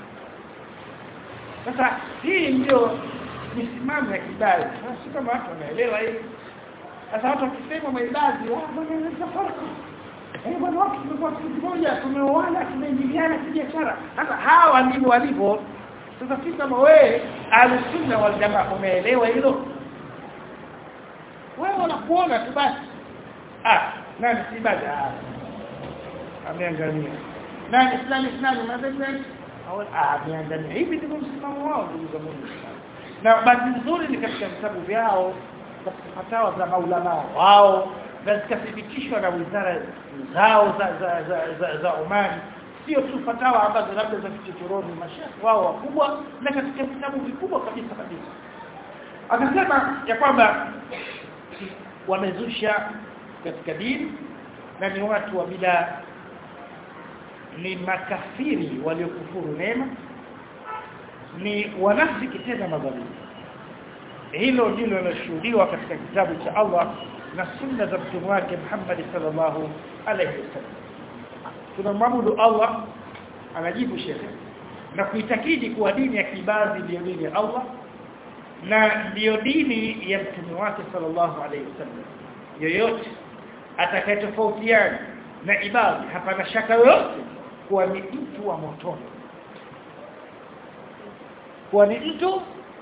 sasa hii ndio misimamo ya kibali sasa kama watu wanaelewa hii sasa watu wakisema maibadi ah bwana tofauti eh bwana watu tumekuwa kitu kimoja tumeoana tumeingiliana kibiashara sasa hawa ndivyo walivyo sasa sisi kama wewe alusunna wal jamaa umeelewa hilo wewe unakuona tu basi ah nani si baada ameangalia nani fulani fulani madhhabi au ah ameangalia hivi ndivyo msimamo wao ndugu zangu na bahati nzuri ni katika vitabu vyao katika fatawa za maulama wao na zikathibitishwa na wizara zao za za za, za, za Oman sio tu fatawa ambazo labda za kichochoroni mashaikh wao wakubwa na katika vitabu vikubwa kabisa kabisa akasema ya kwamba wamezusha katika dini na ni watu wa bila ni makafiri waliokufuru neema ni wanafiki tena madhalimu hilo ndilo linashuhudiwa katika kitabu cha Allah na sunna za mtume wake Muhammad sallallahu alayhi wasallam tunamwabudu Allah anajibu shekhe na kuitakidi kuwa dini ya kibazi ndiyo dini ya Allah na ndiyo dini ya mtume wake sallallahu alayhi wasallam yoyote atakayetofautiana na ibadi hapana shaka yoyote kuwa ni mtu wa motoni kuwa ni mtu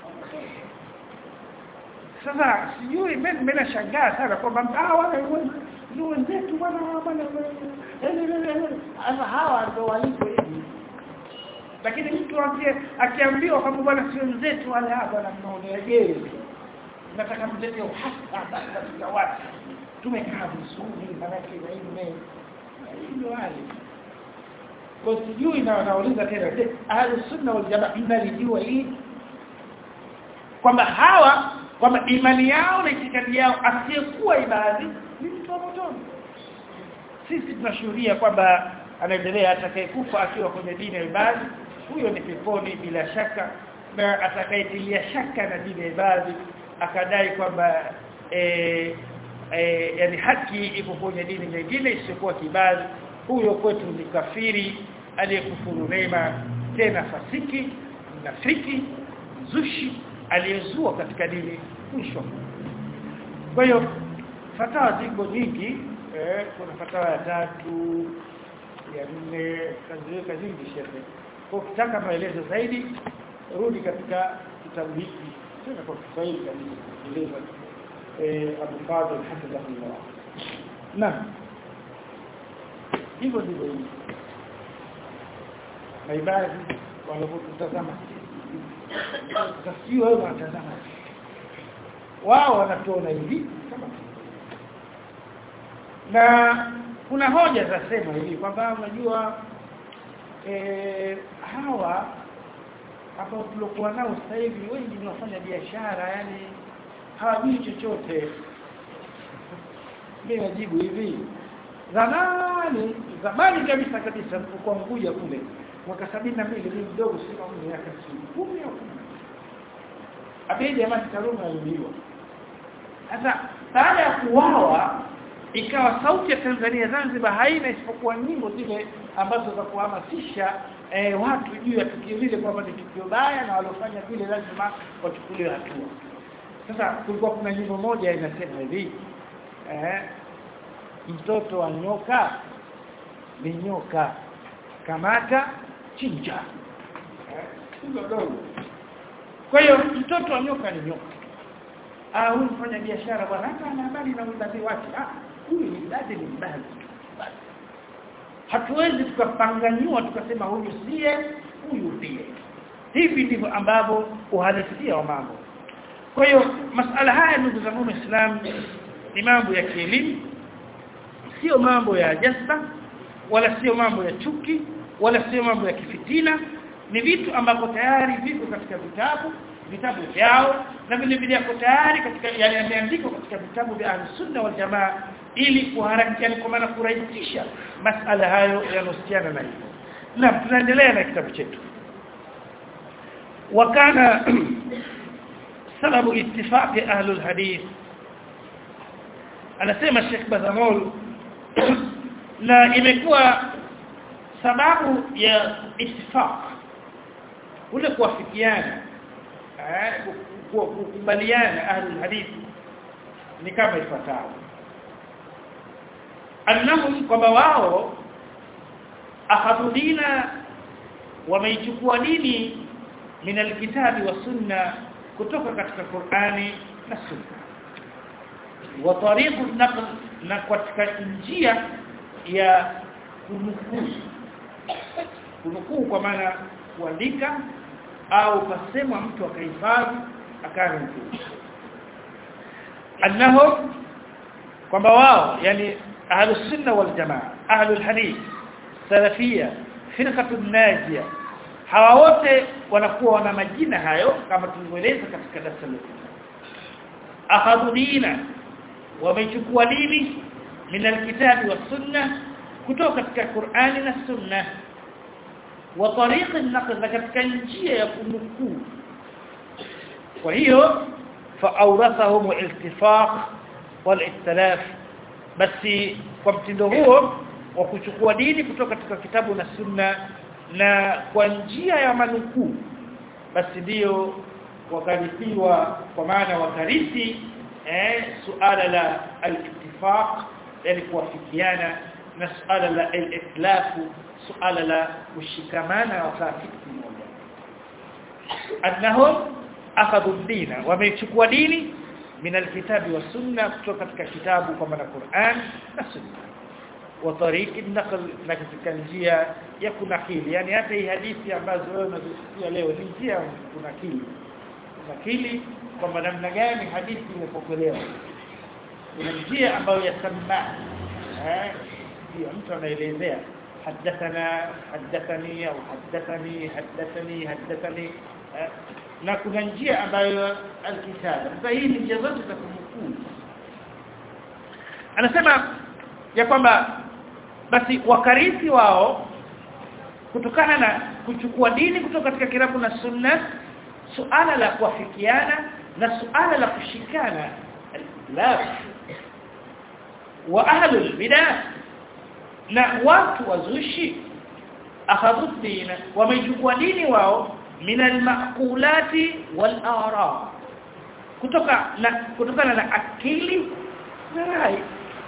sasa sijui mimi mimi nashangaa sana kwamba hawa ni wenzetu bwana bwana sasa hawa ndio walipo hivi lakini mtu akiambiwa kwamba bwana si wenzetu wale hapa na mnaoneje nataka mlete uhasa katika watu tumekaa vizuri manake na hii ndio wale kwa sijui na wanauliza tena je ahli sunna wal jamaa mnalijua hii kwamba hawa kwamba imani yao na itikadi yao asiyekuwa ibadi ni mtu wa motoni sisi tunashuhudia kwamba anaendelea atakayekufa akiwa kwenye dini ya ibadi huyo ni peponi bila shaka na atakayetilia shaka na dini ya ibadi akadai kwamba e, e, yani haki iko kwenye dini nyingine isiyokuwa kibali huyo kwetu ni kafiri aliyekufuru neema tena fasiki nafiki zushi aliyezua katika dini mwisho kwa hiyo fatawa ziko nyingi eh, kuna fatawa ya tatu ya nne kazi kazi nyingi shehe kwa ukitaka maelezo zaidi rudi katika kitabu hiki tena kwa Kiswahili kabisa eleza eh Abu Fadhl hafidhahullah naam hivyo ndivyo hivi maibadi wanapotazama sio wao wanatazama wao wanatuona hivi kama na kuna hoja za sema hivi kwamba unajua eh hawa hapo tulikuwa nao sasa hivi wengi ni wafanya biashara yani hawajui chochote mimi najibu hivi zamani zamani kabisa kabisa kwa mkuja kule mwaka sabini na mbili mimi mdogo sio kama miaka 10 au 10 abidi jamani Karume aliuliwa sasa baada ya kuwawa ikawa sauti ya Tanzania Zanzibar haina isipokuwa nyimbo zile ambazo za kuhamasisha eh, watu juu ya tukio lile kwamba ni tukio baya na waliofanya vile lazima wachukuliwe hatua sasa kulikuwa kuna nyimbo moja inasema hivi eh, mtoto wa nyoka ni nyoka kamata chinja eh, kwa hiyo mtoto wa nyoka ni nyoka ah huyu mfanya biashara bwana hata ana habari na udadi wake ah huyu ni dadi ni mbali hatuwezi tukapanganyua tukasema huyu siye huyu ndiye hivi ndivyo ambavyo uhalisia wa mambo kwa hiyo masala haya ndugu zangu waislamu ni mambo ya kielimu sio mambo ya jasta wala sio mambo ya chuki wala sio mambo ya kifitina ni vitu ambavyo tayari viko katika vitabu vitabu vyao na vile vile yako tayari katika yale yameandikwa katika vitabu vya Ahlus-Sunna wal Jamaa ili kuharakisha kwa maana kurahisisha masala hayo yanohusiana na hilo na tunaendelea na kitabu chetu wakana sababu ittifaqi ahli alhadith anasema Sheikh Bazamol na imekuwa sababu ya ittifaq ule kuafikiana eh kukubaliana ahli alhadith ni kama ifuatavyo annahum kwamba wao akhadhu dina wameichukua dini min alkitabi wa sunna kutoka katika Qur'ani na sunna wa tariqu naql na katika njia ya kunukuu kunukuu kwa maana kuandika au kasemwa mtu akahifadhi akanukuu annahum kwamba wao yani ahlus sunna wal jamaa ahlul hadith salafia firqatun najia hawa wote wanakuwa wana majina hayo kama tulivyoeleza katika darasa letu akhadhu dina wamechukua dini min alkitabi was sunna kutoka katika Qur'ani na sunna wa tariq an-naql katika njia ya kunukuu kwa hiyo فاورثهم الاتفاق والاختلاف basi kwa mtindo huo wa kuchukua dini kutoka katika kitabu na sunna na kwa njia ya manukuu basi ndio wakarithiwa kwa maana wakarithi eh suala la al-ittifaq yani kuwafikiana na suala la al-ikhtilaf suala la kushikamana wakati mmoja annahum akhadhu dina wamechukua dini min alkitabi was sunna kutoka katika kitabu kwa maana Qur'an na sunna wa tariqi naql na katika njia ya kunakili yani hata hii hadithi ambazo wewe unazisikia leo ni njia kunakili kunakili kwamba namna gani hadithi imepokelewa kuna njia ambayo yasamma eh ndio mtu anaelezea حدثنا حدثني او حدثني حدثني حدثني na kuna njia ambayo alkitaba sasa hii ni njia zote za kumkuu anasema ya kwamba basi wakarithi wao kutokana na kuchukua dini kutoka katika kitabu na sunna suala la kuafikiana na suala la kushikana la wa ahlul bidah na watu wazushi akhadhu dina wamechukua dini wao min almaqulati wal ara kutoka na kutokana na akili na rai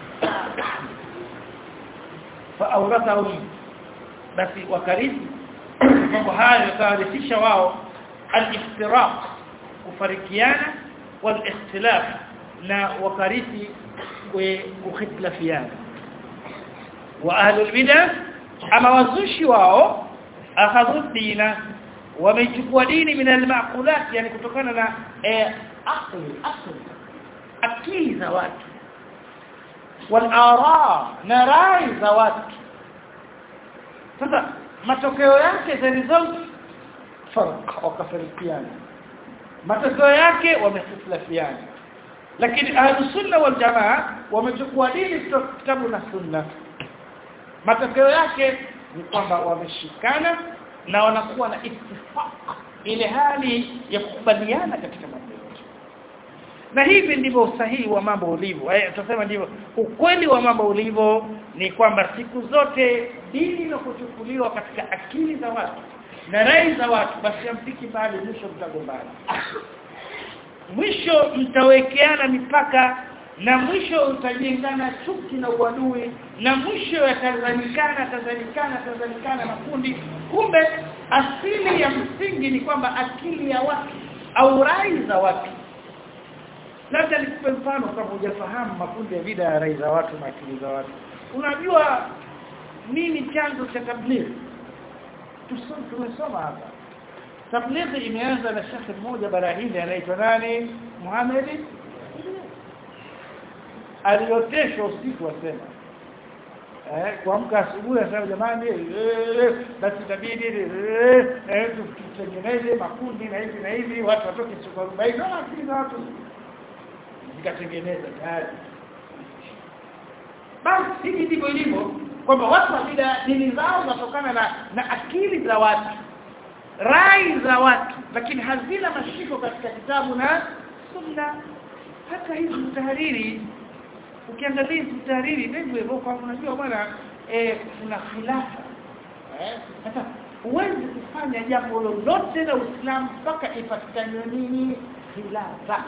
fa awrathahum basi wakarithi mambo hayo yakawarithisha wao al-iftiraq kufarikiana wal ikhtilaf na wakarithi kukhitlafiana wa ahlul bidah ama wazushi wao akhadhu dina wamechukua dini min almaqulat yani kutokana na eh, akli akli akili za watu wal ara na rai za watu sasa matokeo yake the result farq wakafarikiana matokeo yake wamefutilafiana lakini ahlus sunna wal jamaa wamechukua dini kutoka kitabu na sunna matokeo yake ni kwamba wameshikana na wanakuwa na ittifaq ile hali ya kukubaliana katika mambo yote na hivi ndivyo usahihi wa mambo ulivyo eh tutasema ndivyo ukweli wa mambo ulivyo ni kwamba siku zote dini inapochukuliwa katika akili za watu na rai za watu basi amfiki bali mwisho mtagombana mwisho mtawekeana mipaka na mwisho utajengana chuki na uadui na mwisho yatazanikana tazanikana tazanikana makundi kumbe asili ya msingi ni kwamba akili ya watu au rai za watu labda nikupe mfano kama hujafahamu makundi ya vida ya rai za watu na akili za watu unajua nini chanzo cha tabligh tumesoma hapa tabligh imeanza na shekhi mmoja bara hili anaitwa nani Muhammad alioteshwa usiku wasema eh kuamka asubuhi asema jamani eh basi itabidi eh eh tutengeneze makundi na hivi na hivi watu watoke siku 40 na akili za watu zikatengeneza tayari basi hivi ndivyo ilivyo kwamba watu wa bid'a dini zao zinatokana na na akili za watu rai za watu lakini hazina mashiko katika kitabu na sunna hata hizi tahariri ukiangalia hizi tahariri ndivyo hivyo kwa unajua bwana eh kuna khilafa eh sasa huwezi kufanya jambo lolote la Uislamu mpaka ipatikane nini khilafa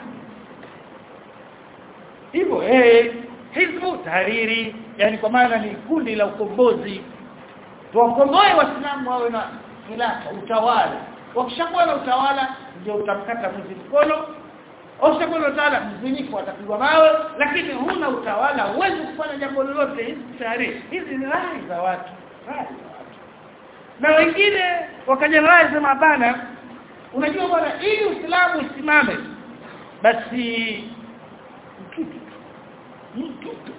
hivyo eh hizbu tahariri yani kwa maana ni kundi la ukombozi tuwakomboe waislamu wawe na khilafa utawala wakishakuwa na utawala ndio utamkata mwizi mkono Ushakuwa na utawala mzinifu atapigwa mawe lakini huna utawala huwezi kufanya jambo lolote hizi tayari hizi ni rai za watu rai za watu na wengine wakaja rai sema hapana unajua bwana ili Uislamu usimame basi mtutu mtutu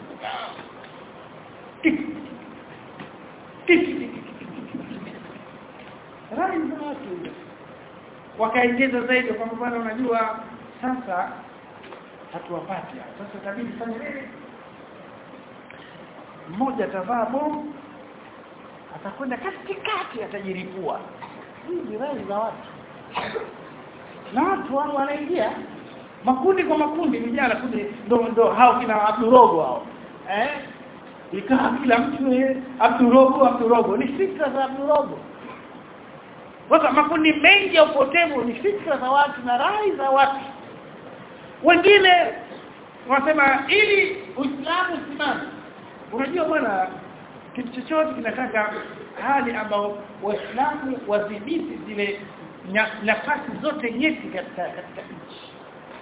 rai za watu wakaongeza zaidi kwamba bwana unajua sasa hatuwapati sasa itabidi fanye nini mmoja atavaa bomu atakwenda katikati atajiripua hizi rai za watu na watu wao wanaingia makundi kwa makundi vijana kundi ndo ndo hao kina Abdurogo hao eh ikaa kila mtu eh Abdurogo Abdurogo ni fikra za Abdurogo sasa makundi mengi ya upotevu ni fikra za watu na rai za watu wengine wanasema ili Uislamu usimame unajua bwana kitu chochote kinataka hali ambao waislamu wadhibiti zile nafasi zote nyeti katika katika nchi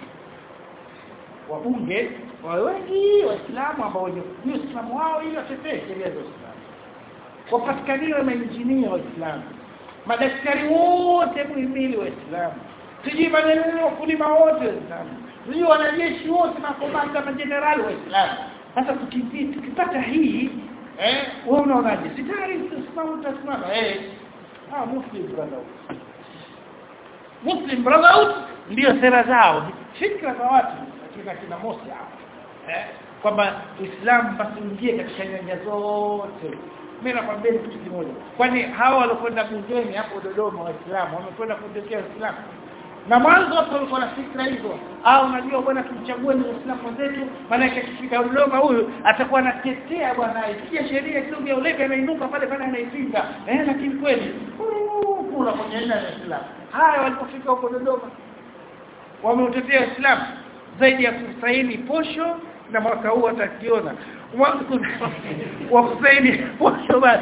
wabunge wawe wengi waislamu ambao wenye kujua Uislamu wao ili watetee sheria za Uislamu wapatikaniwe mainjinia waislamu madaktari wote muhimili waislamu sijui maneno wakulima wote waislamu sijui wanajeshi wote makomanda majenerali waislamu sasa tukipata hii eh wewe unaonaje sitari tusimama utasimama eh ah muslim brotherhood muslim brotherhood ndio sera zao fikra za watu kina kina Mosi eh kwamba Uislamu basi uingie katika nyanja zote mimi nakwambia kitu kimoja kwani hawa walokwenda bungeni hapo Dodoma waislamu wamekwenda kutetea Uislamu na mwanzo hapo walikuwa na fikra hizo au unajua bwana tumchague ni Uislamu wenzetu maana yake akifika Dodoma huyu atakuwa anatetea bwana ikija sheria kidogo ya ulevi anainuka pale pale anaipinga eh lakini kweli kuna kwenye neno la Uislamu haya walipofika huko Dodoma wameutetea Uislamu zaidi ya kusaini posho na mwaka huu atakiona wa kusaini posho basi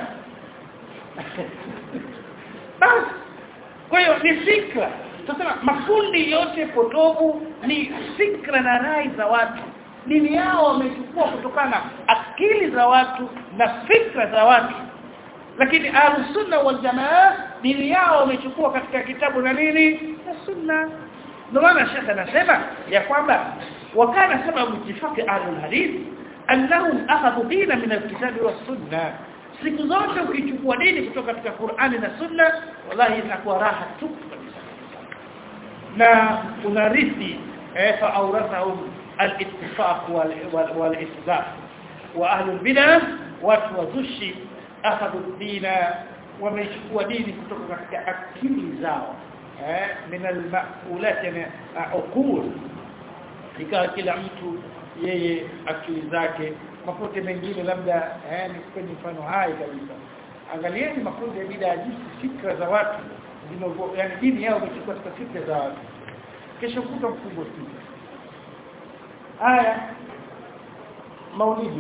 basi kwa hiyo ni fikra tunasema makundi yote potovu ni fikra na rai za watu dini yao wamechukua kutokana na akili za watu na fikra za watu lakini ahlus-sunna wal jamaa dini yao wamechukua katika kitabu na nini na sunna ndio maana shekha anasema ya kwamba wakana sababu ittifaqi ahlul hadith annahum akhadhu dina min alkitabi was sunna siku zote ukichukua dini kutoka katika Qur'ani na sunna wallahi inakuwa raha tu kabisa na unarithi eh fa awrathahum al-ittifaq wal-isbaq wa ahlul bid'ah watu wazushi akhadhu dina wamechukua dini kutoka katika akili zao eh min al-ma'ulat yani uqul ikawa kila mtu yeye akili zake mapote mengine labda eh ni mfano hai kabisa angalieni makundi ya bid'a jinsi fikra za watu zinazo yani dini yao imechukua katika fikra za watu kesho kuta mkubwa sisi haya maulidi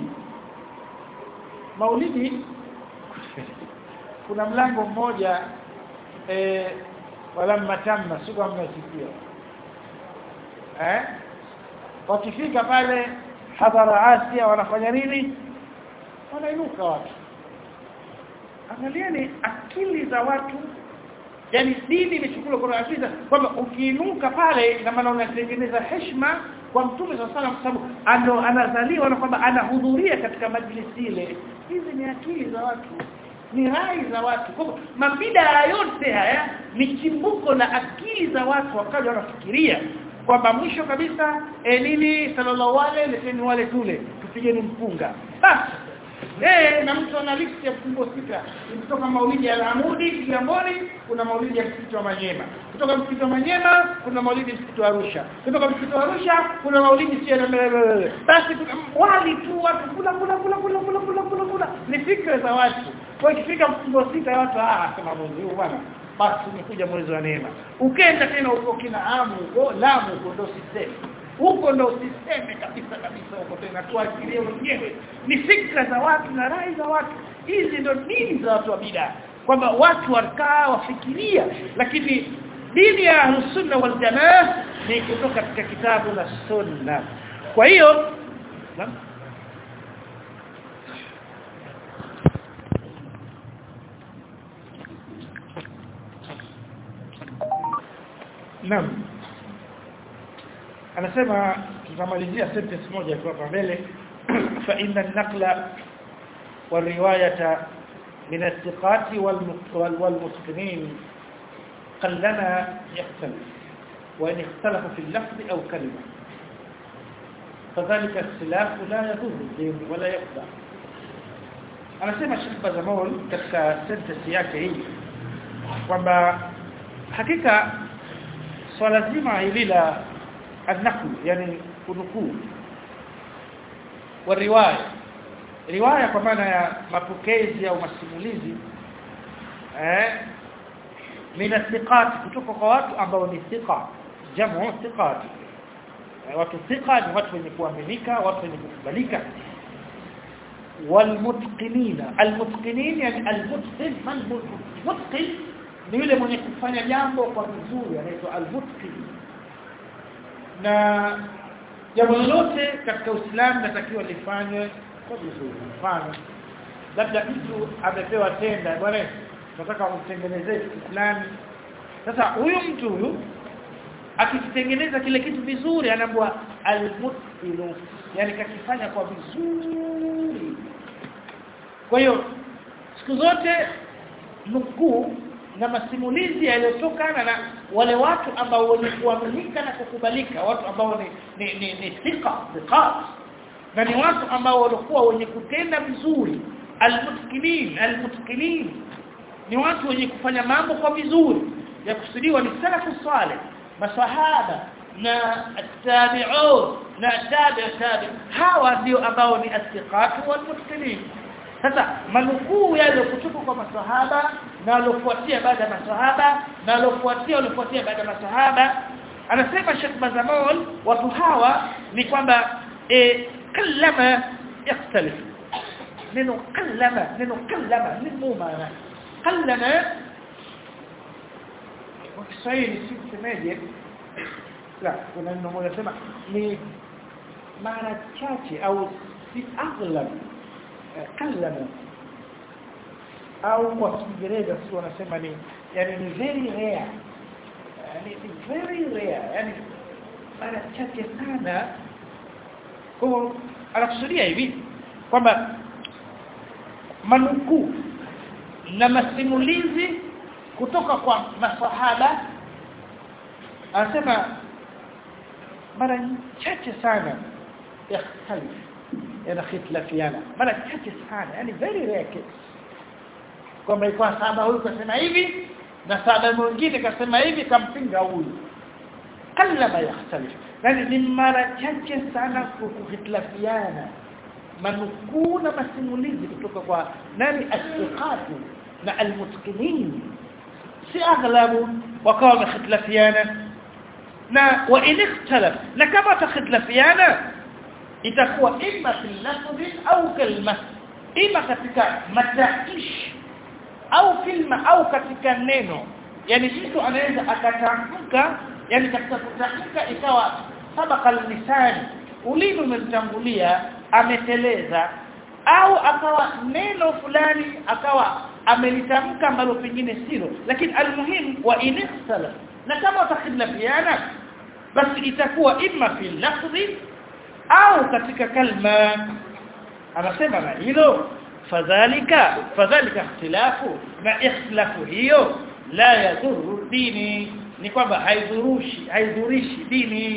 maulidi kuna mlango mmoja eh wala matamma sio kama mnasikia eh wakifika pale hadhara Asia wanafanya nini wanainuka watu angalieni akili za watu yani dini imechukua kwa akili kwamba ukiinuka pale ina maana unatengeneza heshima kwa mtume sallallahu alaihi wasallam ando anazaliwa na kwamba anahudhuria katika majlisi ile hizi ni akili za watu ni rai za watu kwa mabida yote haya ni chimbuko la akili za watu wakaja wanafikiria kwamba mwisho kabisa e, nini sallallahu alaihi leteni wale tule tupigeni mpunga basi eh na mtu ana list ya fungo sita kutoka maulidi ya Alamudi Kigamboni kuna maulidi ya msikiti wa Manyema kutoka msikiti wa Manyema kuna maulidi msikiti wa Arusha kutoka msikiti wa Arusha kuna maulidi sio basi wali tu watu kula kula kula kula kula kula kula kula ni fikra za watu kwa ikifika mfungo sita watu ah sema mwezi huu bwana basi umekuja mwezi wa neema ukenda tena uko kina amu uko lamu uko ndo sistemi huko ndo usiseme kabisa kabisa huko tena tuachilie wenyewe ni fikra za watu na rai za watu hizi ndo dini za watu wa bid'a kwamba watu wakaa wafikiria lakini dini ya sunna wal jamaa ni kutoka katika kitabu na sunna kwa hiyo Naam anasema tutamalizia sentence moja tu hapa mbele fa inna an-naqla والروايه من الثقات والمتقنين قلما يختلف وان اختلف في اللفظ او كلمه فذلك اختلاف لا يضر الدين ولا يخدع anasema Sheikh Bazamol katika sentence yake hii kwamba hakika swala zima hili la النقل يعني kunukuu wa riwaya riwaya kwa maana ya mapokezi au masimulizi eh mina thiqat kutoka kwa watu ambao ni thiqa jamu thiqat watu thiqa ni watu wenye kuaminika watu wenye kukubalika walmutqinina almutqinin yani almutqin man mutqin ni yule mwenye kufanya jambo kwa vizuri anaitwa almutqin na jambo lolote katika Uislamu natakiwa lifanywe kwa vizuri mfano labda mtu amepewa tenda bwana nataka umtengenezee kitu fulani sasa huyu mtu huyu akitengeneza kile kitu vizuri anaambiwa almutqilu yani kakifanya kwa vizuri kwa hiyo siku zote nukuu na masimulizi yaliyotokana na wale watu ambao wenye kuaminika na kukubalika watu ambao ni ni ni, ni thika thiqat na ni watu ambao walikuwa wenye kutenda vizuri almutkinin almutkinin ni watu wenye kufanya mambo kwa vizuri ya kusudiwa ni salafu salih masahaba na tabi'un na tabi' tabi' hawa ndio ambao ni athiqat walmutkinin sasa manukuu yale kutoka kwa masahaba na walofuatia baada ya masahaba na walofuatia walofuatia baada ya masahaba anasema Sheikh Bazamol watu hawa ni kwamba e, kallama yakhtalif neno kallama neno kallama neno maana kallama kwa Kiswahili si semeje la kuna neno moja sema ni mara chache au si aghlab kallama au kwa Kiingereza si wanasema ni yani ni very rare yani ni very rare yani mara chache sana kwa anakusudia hivi kwamba manukuu na masimulizi kutoka kwa masahaba anasema mara chache sana yakhtalif yanakhitlafiana mara chache sana yani very rare case kwamba kwa sahaba huyu kasema hivi na sahaba mwingine kasema hivi kampinga huyu kallama yakhtalif yani ni mara chache sana kukhitlafiana manukuu na masimulizi kutoka kwa nani asdiqatu na almutqinin si aghlabu wakawa wamekhitlafiana na wa in ikhtalaf na kama takhitlafiana itakuwa imma fil lafzi au kalma ima katika mataishi au kilma au katika neno yani mtu anaweza akatamka yani katika kutamka ikawa sabaka lisani ulimi umemtangulia ameteleza au akawa neno fulani akawa amelitamka ambalo pengine silo lakini almuhim wa inisala na kama utakhidlafiana basi itakuwa imma fi lafzi au katika kalma anasema na hilo fadhalika fadhalika ikhtilafu na ikhtilafu hiyo la yadhuru dini ni kwamba haidhurushi haidhurishi dini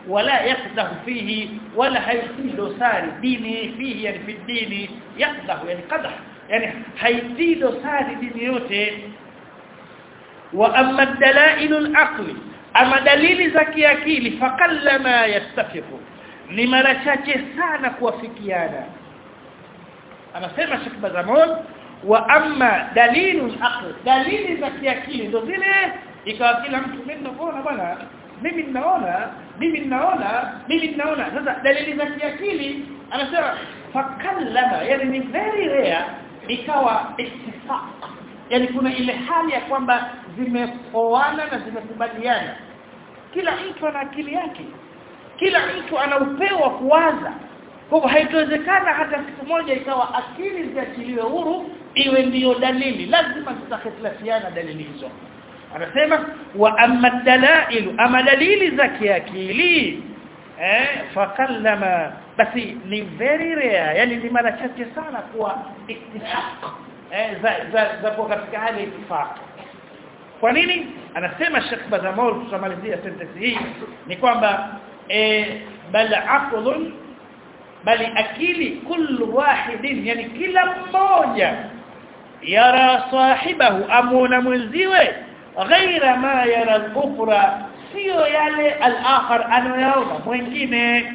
wala yakdahu fihi wala haitii dosari dini fihi yani fi dini yakdahu yani qadah yani haitii dosari dini yote wa amma dalail al-aqli ama dalili za kiakili fakallama yastafiqu ni mara chache sana kuwafikiana anasema Sheikh Bazamon wa amma dalilu aql dalili za kiakili ndo zile ikawa kila mtu mimi ninaona bwana mimi ninaona mimi ninaona mimi ninaona sasa dalili za kiakili anasema fakallama yani ni very rare ikawa ittifaq yani kuna ile hali ya kwamba zimeoana na zimekubaliana kila mtu ana akili yake kila mtu ana upeo wa kuwaza kwa hivyo haitowezekana hata siku moja ikawa akili ziachiliwe huru iwe ndiyo dalili lazima zitakhitilafiana dalili hizo anasema wa amma dalailu ama dalili za kiakili eh fakallama basi ni very rare yani ni mara chache sana kuwa ittifaq eh za za, za kuwa katika hali ittifaq kwa nini anasema Sheikh Bazamol tutamalizia sentence hii ni kwamba eh bal aqlun bali akili kullu wahidin yani kila mmoja yara sahibahu amuna mwenziwe ghaira ma yara al-ukhra sio yale al-akhar anayoona mwingine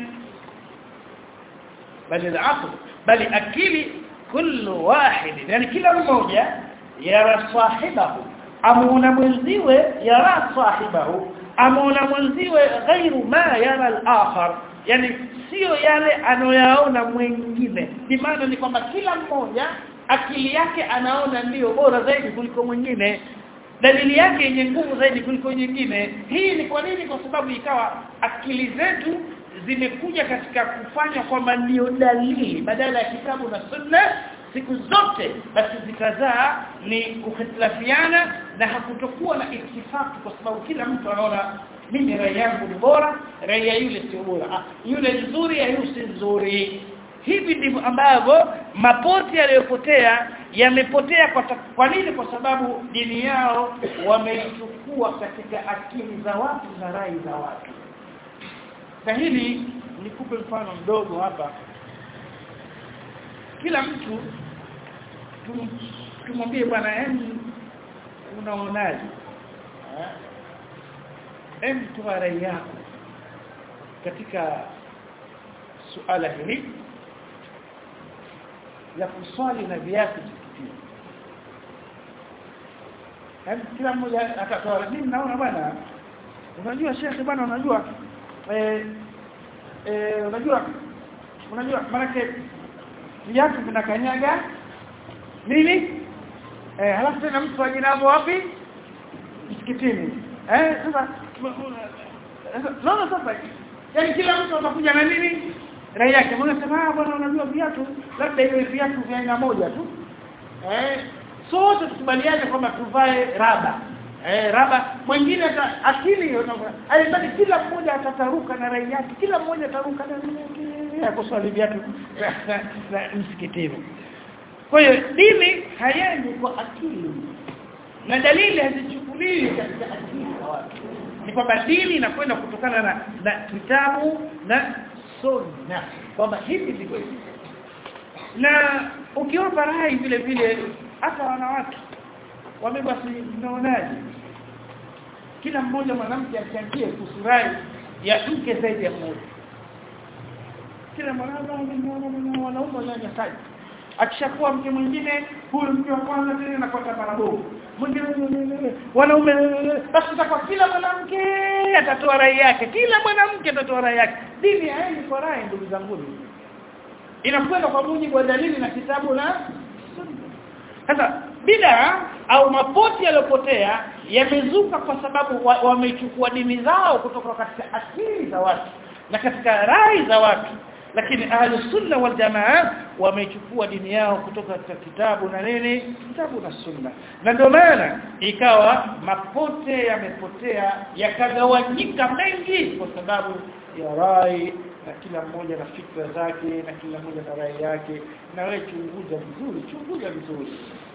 bali al-aql bali akili kullu wahid yani kila mmoja yara sahibahu amuna mwenziwe yara sahibahu amuna mwenziwe ghairu ma yara al-akhar yani sio yale anoyaona mwingine bimaana ni kwamba kila mmoja akili yake anaona ndiyo bora zaidi kuliko mwingine dalili yake yenye nguvu zaidi kuliko nyingine hii ni kwa nini kwa sababu ikawa akili zetu zimekuja katika kufanya kwamba ndiyo dalili badala ya kitabu na sunna siku zote basi zikazaa ni kuhitilafiana na hakutokuwa na itifaki kwa sababu kila mtu anaona mimi rai yangu ni bora rai ya yule sio bora ah, yule nzuri ya yule si nzuri hivi ndivyo ambavyo mapoti yaliyopotea yamepotea kwa, kwa nini kwa sababu dini yao wameichukua katika akili za watu na rai za watu na hili nikupe mfano mdogo hapa kila mtu tum, tumwambie bwana yani unaonaje hem toa rai yako katika suala hili la kuswali na viatu msikitini hem kila mmoja atatoa mimi naona bwana unajua shekhi bwana unajua eh, eh, unajua unajua maana viatu vinakanyaga nini eh halafu tena mtu ajinavo wapi msikitini eh sasa naona sasa yani kila mtu atakuja na nini rai yake mbona sema ah bwana unajua viatu labda hiyo viatu vya aina moja tu eh sote tukubaliane kwamba tuvae raba eh raba mwingine akili hiyo alibaki kila mmoja atataruka na rai yake kila mmoja ataruka na rai yake ya kuswali viatu na msikitini kwa hiyo dini hayendi kwa akili na dalili hazichukuliwi katika akili za watu ni kwamba dini inakwenda kutokana na, na kitabu na sunna kwamba hivi ndivyo na ukiomba rai vile vile hata wanawake wame basi mnaonaje kila mmoja mwanamke achangie kusurai ya mke zaidi ya mmoja kila mwanamke wanaume wanyanyasaji akishakuwa mke mwingine huyu mke wa kwanza tena anakwenda marabovu mwingine wanaume basi kwa kila mwanamke atatoa rai yake kila mwanamke atatoa rai yake dini haendi kwa rai ndugu zangu inakwenda kwa mujibu wa dalili na kitabu na sasa bid'a au mapoti yaliyopotea yamezuka kwa sababu wamechukua wa dini zao kutoka katika akili za watu na katika rai za watu lakini ahlu sunna wal jamaa wamechukua dini yao kutoka katika kitabu na nini kitabu na sunna na ndio maana ikawa mapote yamepotea yakagawanyika mengi kwa sababu ya rai na kila mmoja na fikra zake na kila mmoja na rai yake na wewe chunguza vizuri chunguza vizuri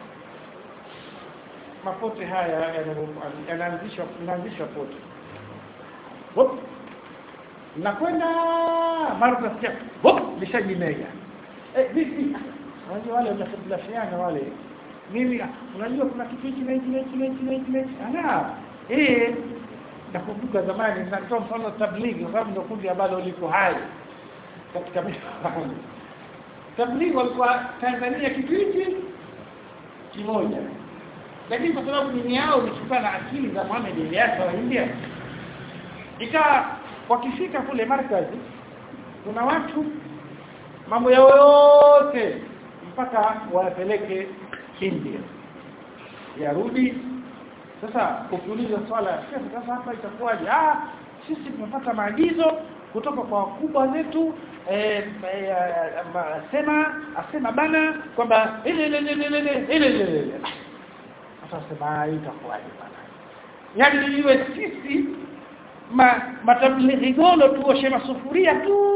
mapote haya yanaanzishwa yanaanzishwa pote nakwenda mara tunasikia hop lishajimega eh vipi unajua wale wanafulafiana wale mimi unajua kuna kitu hiki na hiki na hiki na hiki na hiki na hiki ana eh nakumbuka zamani natoa mfano tablighi kwa sababu ndio kundi ambalo liko hai katika mifahamu tablighi walikuwa Tanzania kitu hiki kimoja lakini kwa sababu dini yao imechukua na akili za Muhammad Ilyas wa India ikawa wakifika kule markazi kuna watu mambo yao yote mpaka wapeleke India yarudi sasa ukiuliza swala sasa hapa itakuwaje ah sisi tumepata maagizo kutoka kwa wakubwa zetu eh, eh, asema asema bana kwamba ile ile ile ile ile ile ile sasa sema itakuwaje bana yani iwe sisi ma matablighi golo tuoshe masufuria tu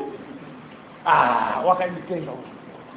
ah wakajitenga huko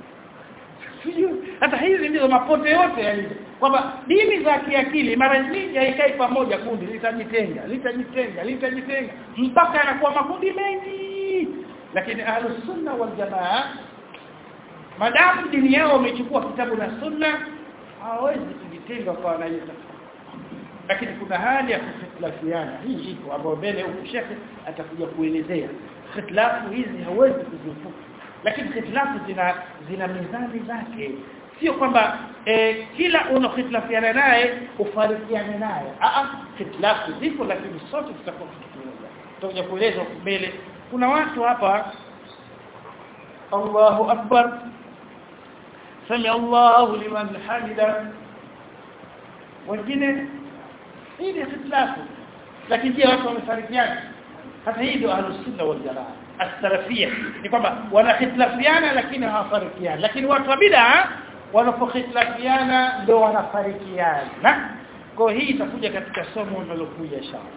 hata hizi ndizo mapote yote yalivyo kwamba dini za kiakili mara nyingi haikai pamoja kundi litajitenga litajitenga litajitenga mpaka yanakuwa makundi mengi lakini ahlus sunna wal jamaa madamu dini yao wamechukua kitabu na sunna hawawezi kujitenga kwa wanaita lakini kuna hali ya kukhtilafiana hii iko ambayo mbele huko shekhe atakuja kuelezea khitilafu hizi hawezi kuzifuta lakini khitilafu zina zina mizani zake sio kwamba eh, kila unakhitilafiana naye ufarikiane naye a a khitilafu zipo lakini sote tutakuwa kitu kimoja tutakuja kueleza mbele kuna watu hapa Allahu akbar sami Allahu liman hamida wengine hii ni khitilafu lakini je watu wamefarikiana hata hii ndio ahlus sunna wal jamaa as-salafiyya ni kwamba wanakhitilafiana lakini hawafarikiani lakini watu wa bid'a wanapokhitilafiana ndio wanafarikiana kwa hii itakuja katika somo linalokuja inshallah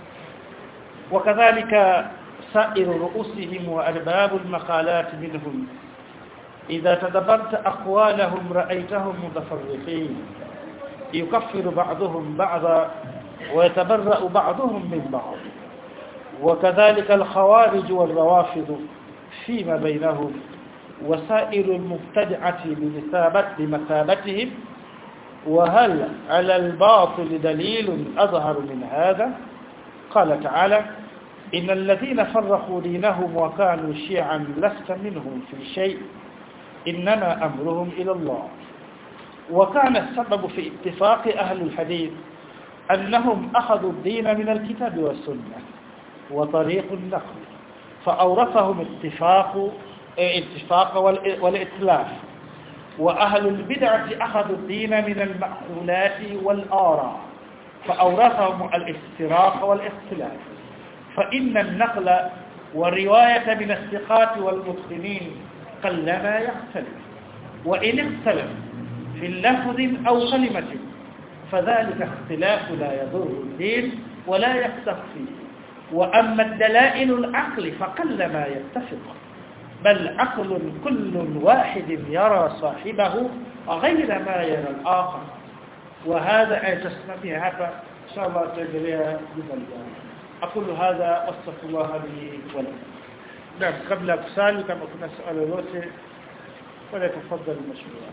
وكذلك سائر رؤوسهم وأرباب المقالات منهم إذا تدبرت أقوالهم رأيتهم متفرقين يكفر بعضهم بعضا ويتبرأ بعضهم من بعض وكذلك الخوارج والروافض فيما بينهم وسائر المبتدعة بمثابة بمثابتهم وهل على الباطل دليل أظهر من هذا قال تعالى إن الذين فرقوا دينهم وكانوا شيعا لست منهم في شيء إنما أمرهم إلى الله وكان السبب في اتفاق أهل الحديث أنهم أخذوا الدين من الكتاب والسنة وطريق النقل فأورثهم اتفاق اتفاق والإتلاف وأهل البدعة أخذوا الدين من المأخولات والآراء فأورثهم الافتراق والاختلاف فإن النقل والرواية من الثقات والمتقنين قلما يختلف وإن اختلف في اللفظ أو كلمة فذلك اختلاف لا يضر الدين ولا يختف فيه وأما الدلائل العقل فقلما يتفق بل عقل كل واحد يرى صاحبه غير ما يرى الآخر وهذا أي تسمى هذا إن شاء الله تجريها بذلك أقول هذا واستغفر الله لي ولكم نعم قبل أفسال كما كنا سؤال الوسع فليتفضل المشروع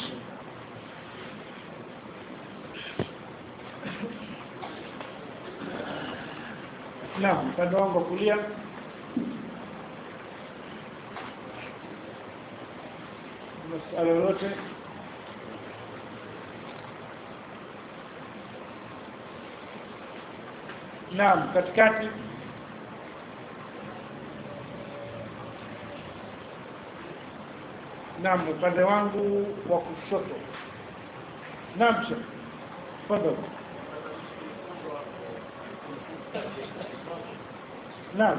Naam, upande wangu wa kulia maswali yote Naam, katikati Naam, upande wangu wa kushoto. Naam, tafadhali. Naam.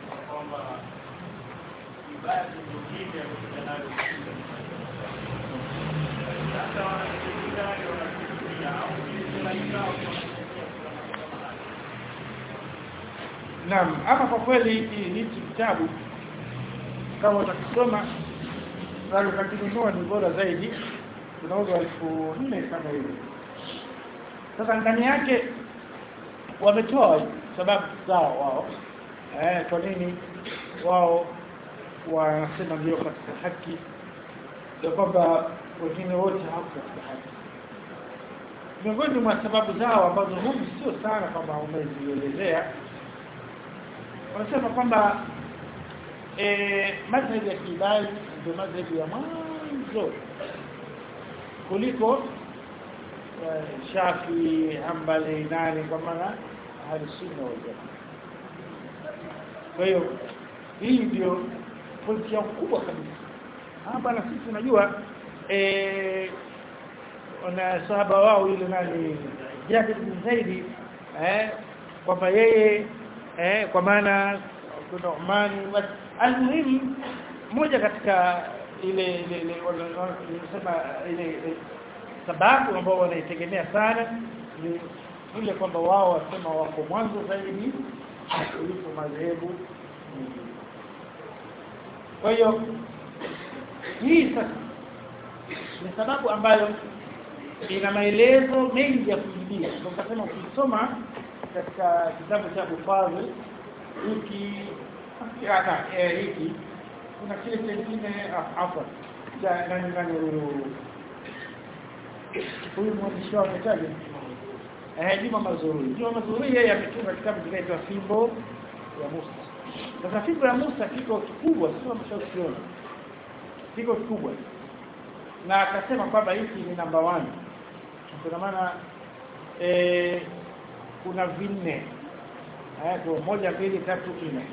Naam, hapa kwa kweli hichi kitabu kama utakisoma na ukakinunua ni bora zaidi unauzwa elfu nne kama hivi sasa ndani yake wametoa sababu zao wao eh kwa nini wao wanasema ndio katika haki ya kwamba wengine wote hawako katika haki miongoni mwa sababu zao ambazo humu sio sana kwamba umezielezea wanasema kwamba eh madhhabi ya kibali ndio madhhabi ya mwanzo kuliko eh, Shafi, Hanbali, nani kwa maana ahli sunna wal jamaa. Kwa hiyo hii ndio pointi yao kubwa kabisa. Ah bwana sisi tunajua eh wana sahaba wao yule nani Jabir bin Zaidi eh kwamba yeye eh kwa maana kuna Umani almuhimu moja katika ile ile ile wanasema ile ile sababu ambao wanaitegemea sana ni ile kwamba wao wasema wako mwanzo zaidi kuliko madhehebu mengine. Kwa hiyo hii sasa ni sababu ambayo ina maelezo mengi ya kujibia. Ndio kasema ukisoma katika kitabu cha Abu Fadhl hiki hata eh, hiki kuna kile kingine hapa cha nani nani huyu huyu mwandishi wao mtaje eh Juma Mazurui Juma Mazurui yeye ametunga kitabu kinaitwa Fimbo ya Musa sasa Fimbo ya Musa kiko kikubwa sio mshauri kiko kikubwa na akasema kwamba hiki ni namba 1 kwa maana eh kuna vinne eh kwa moja mbili tatu nne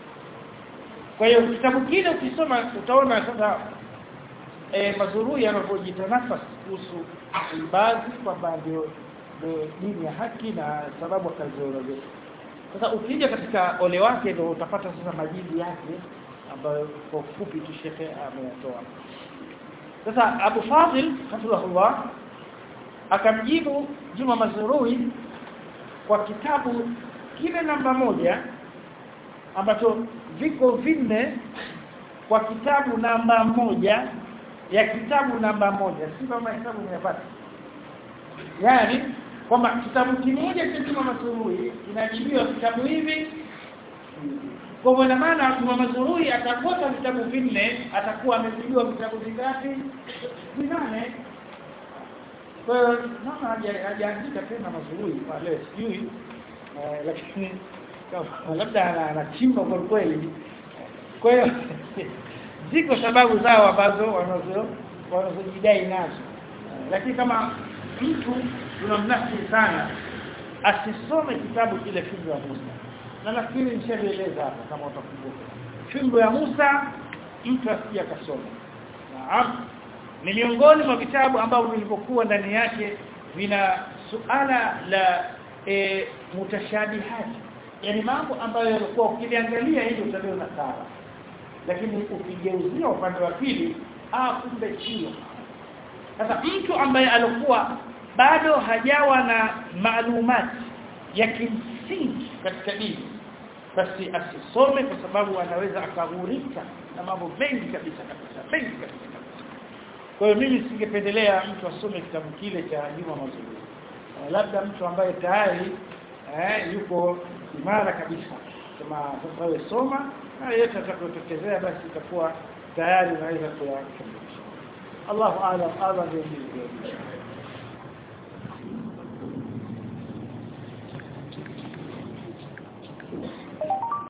kwa hiyo kitabu kile ukisoma utaona sasa eh mazurui yanavyojitanafasi kuhusu ibadhi kwamba ndio dini ya haki na sababu akaziorodhesha sasa ukija katika ole wake ndio utapata sasa majibu yake ambayo kwa ufupi tu shekhe ameyatoa sasa Abu Fadil hafidhahullah akamjibu Juma Mazurui kwa kitabu kile namba moja ambacho viko vinne kwa kitabu namba moja ya kitabu namba moja si kama hesabu umepata yani kwamba kitabu kimoja cha Juma Mazurui kinajibiwa vitabu hivi kwa maana maana Juma Mazurui atakosa vitabu vinne atakuwa amejibiwa vitabu vingapi vinane kwa hiyo mama hajaandika tena Mazurui pale sijui lakini labda anachimba kwa kweli kwa hiyo ziko sababu zao ambazo wanazo wanazojidai nazo lakini kama mtu tunamnasihi sana asisome kitabu kile fimbo ya Musa na nafikiri nishaeleza hapa kama utakumbuka fimbo ya Musa mtu asije akasoma naam ni miongoni mwa vitabu ambavyo vilivyokuwa ndani yake vina suala la e, mutashabihati yani mambo ambayo yalikuwa ukiliangalia hili utaliona sawa lakini ukigeuzia upande wa pili ah kumbe sio sasa mtu ambaye alikuwa bado hajawa na maalumati ya kimsingi katika dini basi asisome kwa sababu anaweza akaghurika na mambo mengi kabisa kabisa mengi kabisa kwa hiyo mimi singependelea mtu asome kitabu kile cha Juma Mazuri labda mtu ambaye tayari eh, yuko imara kabisa kama sasa wewe soma na yeyote atakayotokezea basi itakuwa tayari unaweza kuyakamilisha Allahu a'lam a'lam bi